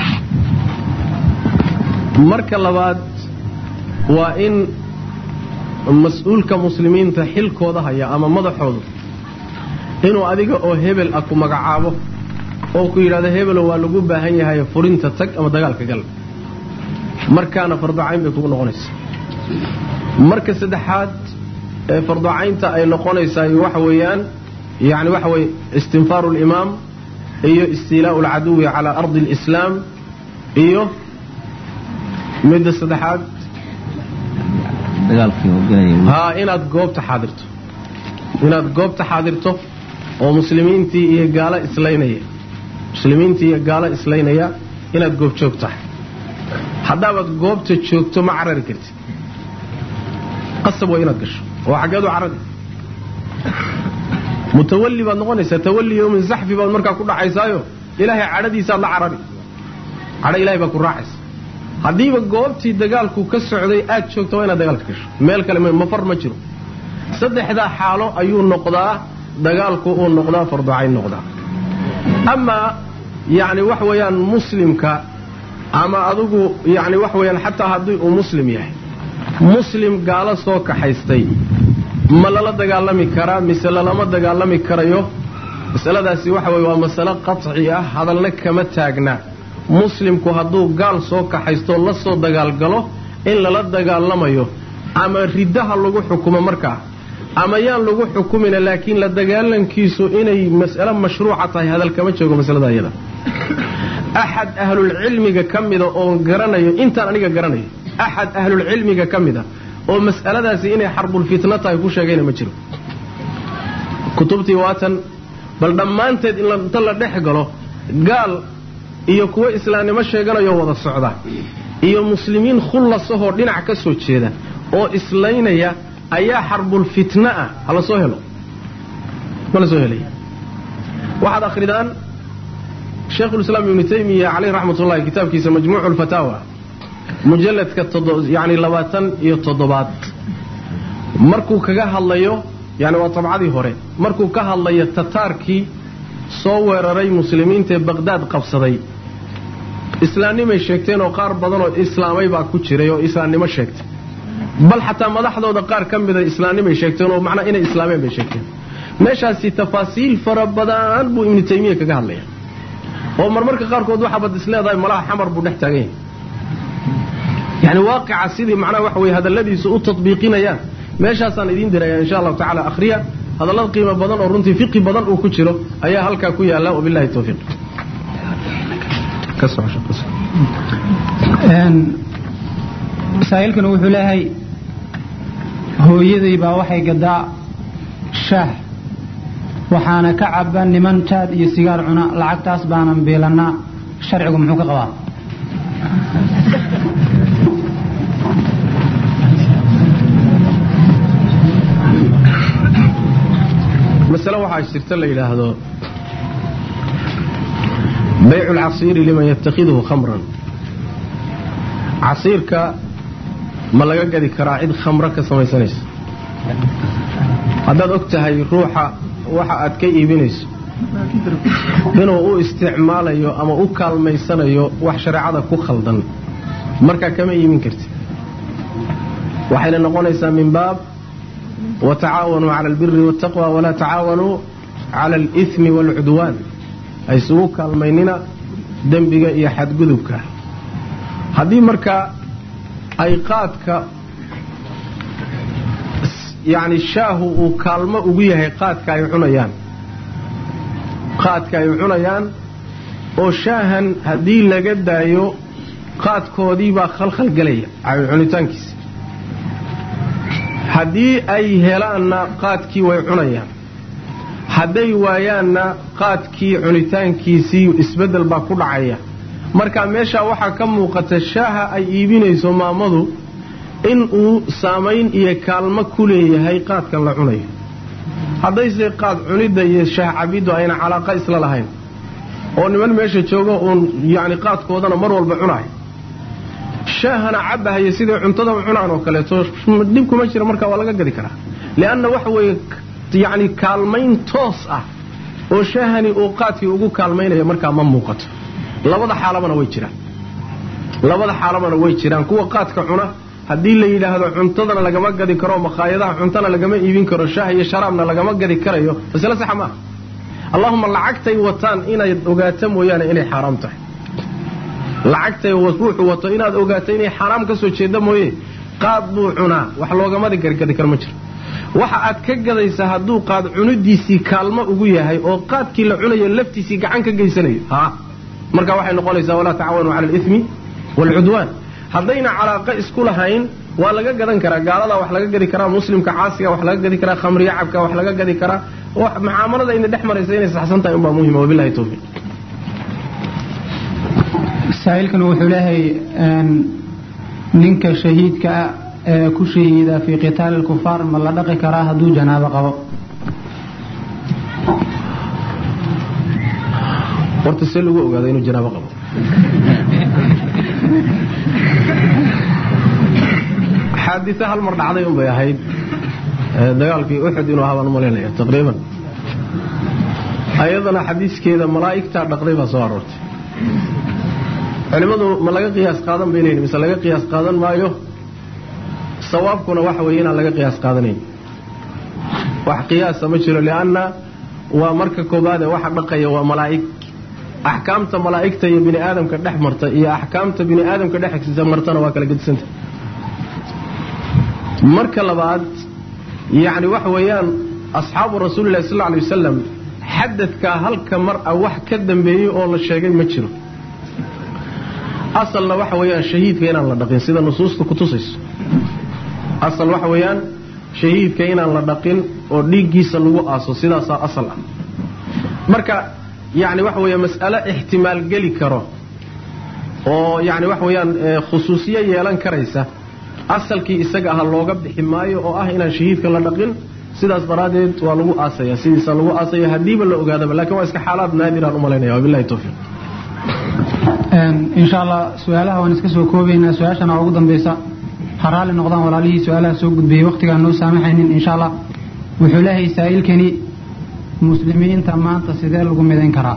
marka labaad waa in mas-uulka muslimiinta xilkooda haya ama madaxoodu inuu adiga oo hebel ah ku magacaabo oo ku yidhahdo hebelo waa lagu baahan yahay furinta tag ama dagaalka gal markaana farducayn bay kugu noqonaysaa marka saddexaad ee farducaynta ay noqonaysaa waxa weeyaan yani waxa weye istinfaaru limaam iyo istiilaau alcaduwi calaa ardi alislaam iyo midda saddexaad haa inaad goobta xaadirto inaad goobta xaadirto oo muslimiintii iyo gaalo islaynaya muslimiintii iyo gaalo islaynaya inaad goob joog tahay haddaabaad goobta joogto ma carari kartid qasab waa inaad gasho oo xaggeedu carari mutawalli baad noqonaysaa tawalli yowmin zaxfi baad markaa ku dhacaysaayo ilaahay cadhadiisaad la carari cadho ilahay baa ku raacaysa haddiiba goobtii dagaalku ka socday aad joogto waa inaad dagaalka gasho meel kale mafar ma jiro saddexdaa xaalo ayuu noqdaa dagaalku uu noqdaa farducayn noqdaa amaa yacni wax weeyaan muslimka ama adigu yacni wax weeyaan xataa haddii uu muslim yahay muslim gaalo soo kaxaystay ma lala dagaalami karaa mise lalama dagaalami karayo masaladaasi waxa weye waa masalo qaci ah hadalna kama taagna muslimku hadduu gaal soo kaxaystoo la soo dagaalgalo in lala dagaalamayo ama riddaha lagu xukumo markaa ama yaan lagu xukumina laakiin la dagaalankiisu inay mas'alo mashruuca tahay hadal kama joogo masalada iyada axad ahlulcilmiga ka mida oon garanayo intaan aniga garanayo axad ahlulcilmiga ka mida oo mas'aladaasi inay xarbulfitna tahay ku sheegayna ma jiro kutubtii waatan bal dhammaanteed inta la dhex galo gaal iyo kuwo islaamnimo sheeganayo wada socda iyo muslimiin khullasahoo dhinac ka soo jeeda oo islaynaya ayaa xarbulfitna ah ha la soo helo ma la soo helaya waxaad akhridaan shaykhulislaam ibnu taymiya caleyh raxmat ullahi kitaabkiisa majmuucu lfataawa mujalladka yani labaatan iyo toddobaad markuu kaga hadlayo yani waa tabcadii hore markuu ka hadlayo tataarkii soo weeraray muslimiinta ee baqhdaad qabsaday islaamnimay sheegteen oo qaar badan oo islaamay baa ku jiray oo islaamnimo sheegtay bal xataa madaxdooda qaar ka mida islaamnimay sheegteen oo macnaa inay islaameen bay sheegteen meeshaasi tafaasiil fara badan buu ibnu taymiya kaga hadlaya oo marmarka qaarkood waxaabad is leedahay malaha xamar buu dhex taagan yahay yani waaqica sidii macnaha waxa weye hadalladiisu u tatbiiqinayaan meeshaasaan idiin diraya insha allahu tacala akhriya hadallad qiimo badan oo runtii fiqi badan uu ku jiro ayaa halkaa ku yaalla wabillahi towfiiq masaa'ilkan wuxuu leeyahay hooyaday baa waxay gadaa shaah waxaana ka caba niman jaad iyo sigaar cuna lacagtaas baanan biilannaa sharcigu muxuu ka qabaa masale waxaa jirta la yidhaahdo baycu lcasiiri liman yatakhiduhu khamran casiirka ma laga gadi karaa cid khamro ka samaysanaysa haddaad og tahay ruuxa waxa aad ka iibinayso inuu u isticmaalayo ama u kaalmaysanayo wax shareecada ku khaldan markaa kama iibin kartid waxayna noqonaysaa min baab watacaawanuu cala albiri waataqwa walaa tacaawanuu cala alithmi waalcudwaan ha isugu kaalmaynina dembiga iyo xadgudubka haddii marka ay qaadka yacni shaahu uu kaalmo ugu yahay qaadka ay cunayaan qaadka ay cunayaan oo shaahan haddii laga daayo qaadkoodii baa khalkhal gelaya cunitaankiisa haddii ay helaanna qaadkii way cunayaan hadday waayaanna qaadkii cunitaankiisii isbeddel baa ku dhacaya marka meeshaa waxaa ka muuqata shaaha ay iibinayso maamadu in uu saamayn iyo kaalmo ku leeyahay qaadkan la cunayo haddayse qaad cunidda iyo shaah cabiddu ayna calaaqa isla lahayn oo niman meesha jooga uun yacni qaadkoodana mar walba cunaay shaahana cabbahaya siday cuntada u cunaan oo kaleeto dhib kuma jira marka waa laga gadi karaa li'anna waxa weeye yacni kaalmayn toos ah oo shaahani uu qaadkii ugu kaalmaynaya markaa ma muuqato labada xaalabana way jiraan labada xaalabana way jiraan kuwa qaadka cuna haddii la yidhaahdo cuntadana lagama gadi karo makhaayadaha cuntana lagama iibin karo shaah iyo sharaabna lagama gadi karayo masale saxa maaha allahuma lacagtay wataan inaad ogaato mooyaane inay xaaraam tahay lacagtay ruuxu wato inaad ogaato inay xaaraam ka soo jeeda mooye qaad buu cunaa wax loogamadi gargadi karo ma jiro waxa aad ka gadaysaa hadduu qaad cunidiisii kaalmo ugu yahay oo qaadkii la cunayo laftiisii gacan ka geysanayo ha marka waxay noqonaysaa walaa tacawanuu cala alimi waalcudwaan haddayna calaaqa isku lahayn waa laga gadan karaa gaaladaa wax laga gadi karaa muslimka caasiga wax laga gadi karaa khamriya cabka wax laga gadi karaa mucaamalada ina dhex maraysa inay saxsan tahay unbaa muhima wabilahi towfiiq saa'ilkan wuxuu leeyahay ninka shahiidka ah ee ku shahiida fii qitaali lkufaar ma la dhaqi karaa hadduu janaabo qabo horta see lagu ogaada inuu janaabo qabo xaadise hal mar dhacday un bay ahayd dagaalkii uxud inuu ahaa baan u malaynaya taqriiban ayadana xadiiskeeda malaa'igtaa dhaqday baa soo aroortay culimmadu ma laga qiyaas qaadan bay leeyihin mise laga qiyaas qaadan maayo sawaabkuna waxa weeye inaan laga qiyaas qaadanayn wax qiyaasa ma jiro lianna waa marka koobaade waxa dhaqaya waa malaa'ig axkaamta malaa'igta iyo bini aadamka dhex marta iyo axkaamta bini aadamka dhex martana waa kala gedisanta marka labaad yacni waxa weeyaan asxaabu rasuulillahi sal alla alay wasalam xadadkaa halka mar a wax ka dambeeyey oo la sheegay ma jiro asalna waxa weeyaan shahiidka inaan la dhaqin sida nusuusta kutusayso asal waxa weeyaan shahiidka inaan la dhaqin oo dhiiggiisa lagu aaso sidaasaa asal ah marka yacni waxa weeya mas'alo ixtimaal geli karo oo yacni waxa weeyaan khusuusiyo yeelan karaysa asalkii isaga aha looga bixi maayo oo ah inaan shahiidka la dhaqin sidaas daraaddeed waa lagu aasaya sidiisa lagu aasaya haddiiba la ogaadaba lakin waa iska xaalaad naadiraan u malaynaya wabilahi towfiiq insha allah su-aalaha waan iska soo koobaynaa su-aashana ugu dambeysa ha raalli noqdaan walaalihii su-aalaha soo gudbiyey wakhtigaan noo saamaxaynin insha allah wuxuu leeyahay saa'ilkani muslimiinta maanta sidee lagu midayn karaa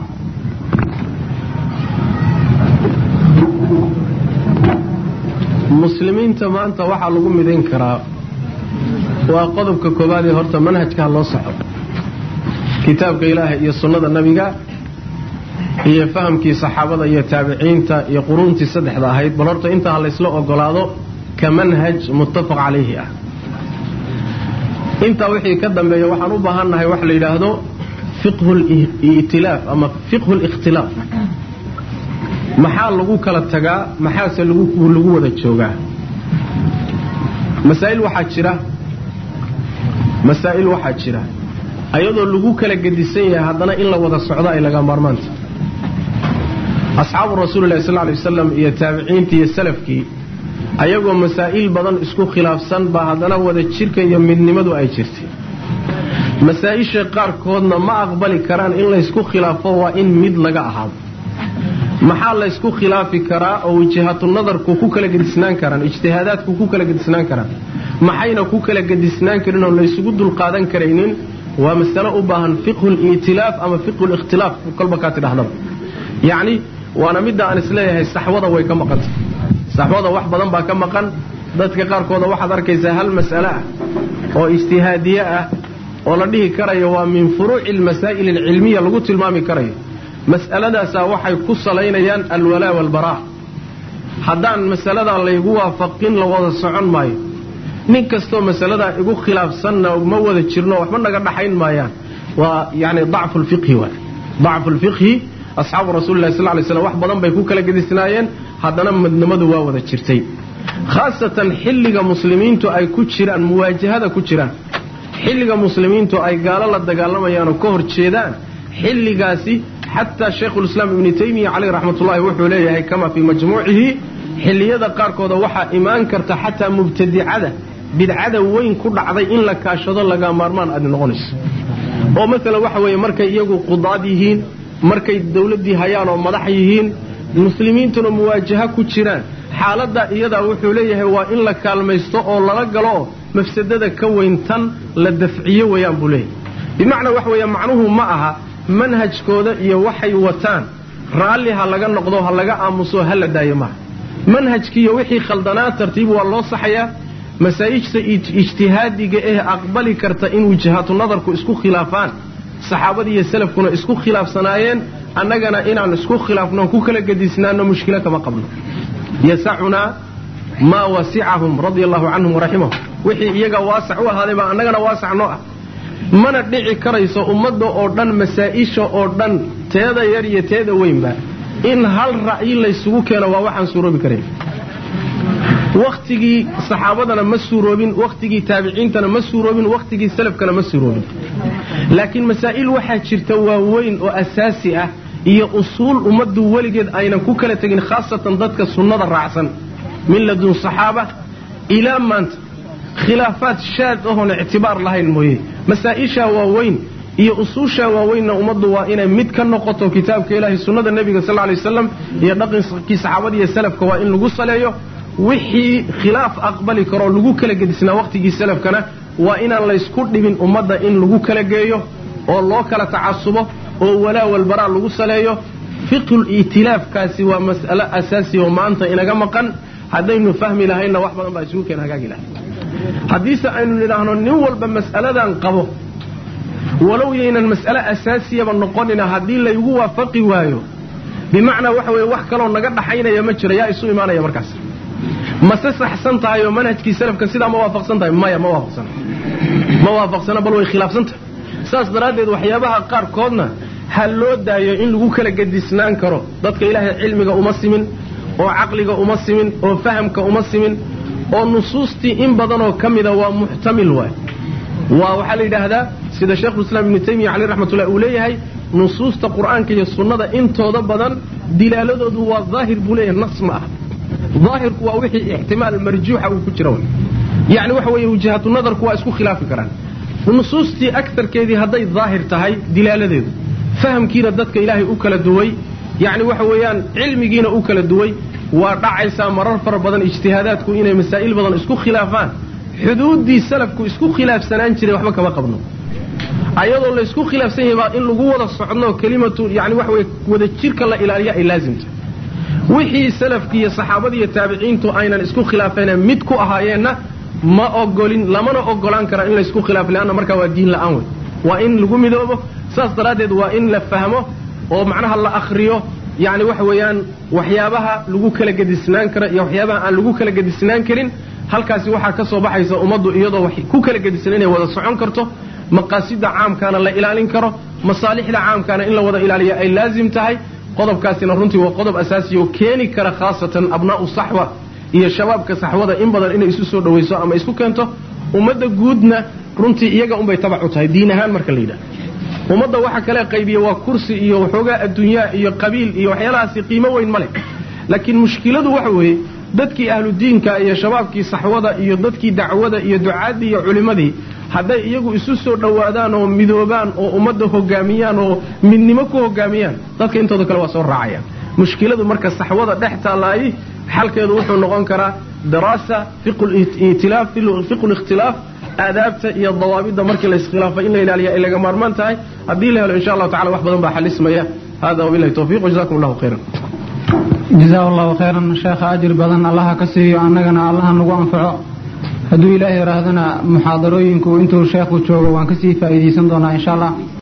muslimiinta maanta waxaa lagu midayn karaa waa qodobka koowaad ee horta manhajkaa loo soco kitaabka ilaahay iyo sunnada nebiga iyo fahamkii saxaabada iyo taabiciinta iyo quruuntii saddexda ahayd bal horta intaa laysla ogolaado ka manhaj muttafaq calayhi ah intaa wixii ka dambeeya waxaan u baahannahay wax la yidhaahdo fiqhu li'tilaaf ama fiqhu likhtilaaf maxaa lagu kala tagaa maxaase lagu wada joogaa masaa'il waxaa jira masaa'il waxaa jira ayadoo lagu kala gedisan yahay haddana in la wada socdo ay laga maarmaanta asxaabu rasuulillahi sal ly wasalam iyo taabiciintii iyo salafkii ayagoo masaa'il badan isku khilaafsan baa haddana wada jirka iyo midnimadu ay jirtay masaa-isha qaarkoodna ma aqbali karaan in laysku khilaafo waa in mid laga ahaado maxaa laysku khilaafi karaa oo wijihatu nadarku ku kala gedisnaan karaan ijtihaadaadku ku kala gedisnaan karaan maxayna ku kala gedisnaan karin oo laysugu dulqaadan karaynin waa masalo u baahan fiqhu li'tilaaf ama fiqhu likhtilaaf kolba kaa tidhahdaba yacni waana midda aan isleeyahay saxwada way ka maqanta saxwada wax badan baa ka maqan dadka qaarkooda waxaad arkaysaa hal mas'ale ah oo ijtihaadiye ah oo la dhihi karayo waa min furuuci almasaa'il alcilmiya lagu tilmaami karayo mas'aladaasaa waxay ku salaynayaan alwalaa walbaraa haddaan masaladaa laygu waafaqin la wada socon maayo nin kastoo masaladaa igu khilaafsanna ma wada jirno waxba naga dhaxayn maayaan waa yani dacfu lfiqhi waay dacfu lfiqhi asxaabu rasuulillahi sal lay slam wax badan bay ku kala gedisnaayeen haddana midnimadu waa wada jirtay khaasatan xilliga muslimiintu ay ku jiraan muwaajahada ku jiraan xilliga muslimiintu ay gaalo la dagaalamayaan oo ka hor jeedaan xilligaasi xataa shaykhulislaam ibnu taymiya caleyh raxmatullahi wuxuu leeyahay kama fii majmuucihi xilliyada qaarkooda waxaa imaan karta xataa mubtadicada bidcada weyn ku dhacday in la kaashado laga maarmaan aad noqonayso oo maalan waxa weeye markay iyagu qudaad yihiin markay dawladdii hayaan oo madax yihiin muslimiintuna muwaajaha ku jiraan xaaladda iyadaa wuxuu leeyahay waa in la kaalmaysto oo lala galo mafsadada ka weyn tan la dafciyo weeyaan buu leeyahay bimacnaa wax weeye macnuhu ma aha manhajkooda iyo waxay wataan raalli ha laga noqdo ha laga aamuso ha la daayo maaha manhajkiiyo wixii khaldanaa tartiib waa loo saxayaa masaa'ijta ijtihaadiga eh aqbali karta in wujahaatu nadarku isku khilaafaan saxaabadii iyo salafkuna isku khilaafsanaayeen annagana inaan isku khilaafno ku kala gedisnaano mushkilo kama qabno yasacunaa maa wasicahum radia allahu canhum waraximahum wixii iyaga waasac u ahaaday baa annagana waasac noo ah mana dhici karayso ummadda oo dhan masaa'isha oo dhan teeda yar iyo teeda weynba in hal ra'yi laysugu keeno waa waxaan suuroobi karayn wakhtigii saxaabadana ma suuroobin wakhtigii taabiciintana ma suuroobin wakhtigii salafkana ma suuroobin laakiin masaa'il waxaa jirta waaweyn oo asaasi ah iyo usuul ummaddu weligeed aynan ku kala tegin khaasatan dadka sunnada raacsan min ladun saxaaba ilaa maanta khilaafaad shaad ahoon ictibaar lahayn mooye masaa'ishaa waaweyn iyo usuushaa waaweynna ummaddu waa inay mid ka noqoto kitaabka ilaahay sunnada nebiga sal ly waslam iyo dhaqankii saxaabada iyo salafka waa in lagu saleeyo wixii khilaaf aqbali karoo lagu kala gedisnaa wakhtigii salafkana waa inaan laysku dhibin ummadda in lagu kala geeyo oo loo kala tacasubo oo walaa walbaraa lagu saleeyo fiqhul itilaafkaasi waa mas'alo asaasi oo maanta inaga maqan haddaynu fahmi lahaynna wax badan baa isugu keen hagaagi lahay haddiise aynu nidhaahno nin walba mas'aladan qabo walow yaynan mas'ale asaasiyaba noqonina haddii laygu waafaqi waayo bimacnaa waxa weeye wax kaloo naga dhaxaynaya ma jiro yaa isu imaanaya markaas mase saxsan tahay oo manhajkii salafka sidaa ma waafaqsan tahay maya ma waafaqsana ma waafaqsana bal way khilaafsan tahay saas daraaddeed waxyaabaha qaarkoodna ha loo daayo in lagu kala gedisnaan karo dadka ilaahay cilmiga uma simin oo caqliga uma simin oo fahamka uma simin oo nusuustii in badanoo ka mida waa muxtamil waay waa waxaa la yidhaahdaa sida sheekhulislaam ibnu taymiya caleyh raxmatullahi uu leeyahay nusuusta qur'aanka iyo sunnada intooda badan dilaaladoodu waa daahir buu leeyahay nas ma ah daahirku waa wixii ixtimaal marjuuxa uu ku jira way yacni waxa weeye wajahatu nadarku waa isku khilaafi karaan nusuustii agarkeedii hadday daahir tahay dilaaladeedu fahamkiina dadka ilaahay u kala duway yacni waxa weeyaan cilmigiina u kala duway waa dhacaysaa marar fara badan ijtihaadaadku inay masaa'il badan isku khilaafaan xuduuddii salafku isku khilaafsanaan jiray waxba kama qabno ayadoo laysku khilaafsan yahay baa in lagu wada socno kelimatu yani waxa weye wada jirka la ilaaliya ay laazimta wixii salafki iyo saxaabadii iyo taabiciintu aynan isku khilaafeen mid ku ahaayeenna ma ogolin lamana ogolaan kara in laysku khilaafo leanna markaa waa diin la'aan wey waa in lagu midoobo saas daraaddeed waa in la fahmo oo macnaha la akhriyo yacni waxa weeyaan waxyaabaha lagu kala gedisnaan kara iyo waxyaabaha aan lagu kala gedisnaan karin halkaasi waxaa ka soo baxaysa ummaddu iyadoo wax ku kala gedisnan inay wada socon karto maqaasida caamkaana la ilaalin karo masaalixda caamkaana in la wada ilaaliyo ay laazim tahay qodobkaasina runtii waa qodob asaasi oo keeni kara khaasatan abnaa'u saxwa iyo shabaabka saxwada in badan inay isu soo dhawayso ama isku keento ummadda guudna runtii iyaga unbay tabac u tahay diin ahaan marka la yidhaha ummadda waxa kale qaybiya waa kursi iyo waxoogaa adduunyaa iyo qabiil iyo waxyaalahaasi qiimo weyn ma leh laakiin mushkiladu waxa weeye dadkii ahludiinka iyo shabaabkii saxwada iyo dadkii dacwada iyo ducaaddii iyo culimmadii hadday iyagu isu soo dhowaadaan oo midoobaan oo ummadda hogaamiyaan oo midnimo ku hogaamiyaan dadka intooda kale waa soo raacayaan mushkiladu marka saxwada dhex taallaayi xalkeedu wuxuu noqon karaa daraasa fiqu likhtilaaf aadaabta iyo dawaabidda markii la iskhilaafo in la ilaaliya ay laga maarmaan tahay haddii la helo insha allahu tacala wax badan baa xalismaya hada wabilahi towfiq wajazakum allahu khayran jazaa allahu khayran sheekha ajir badan allaha ka siiyo annagana allaha nagu anfaco hadduu ilaahay yidhaahdana muxaadarooyinku intuu sheekhu joogo waan kasii faa'iidaysan doonaa insha allah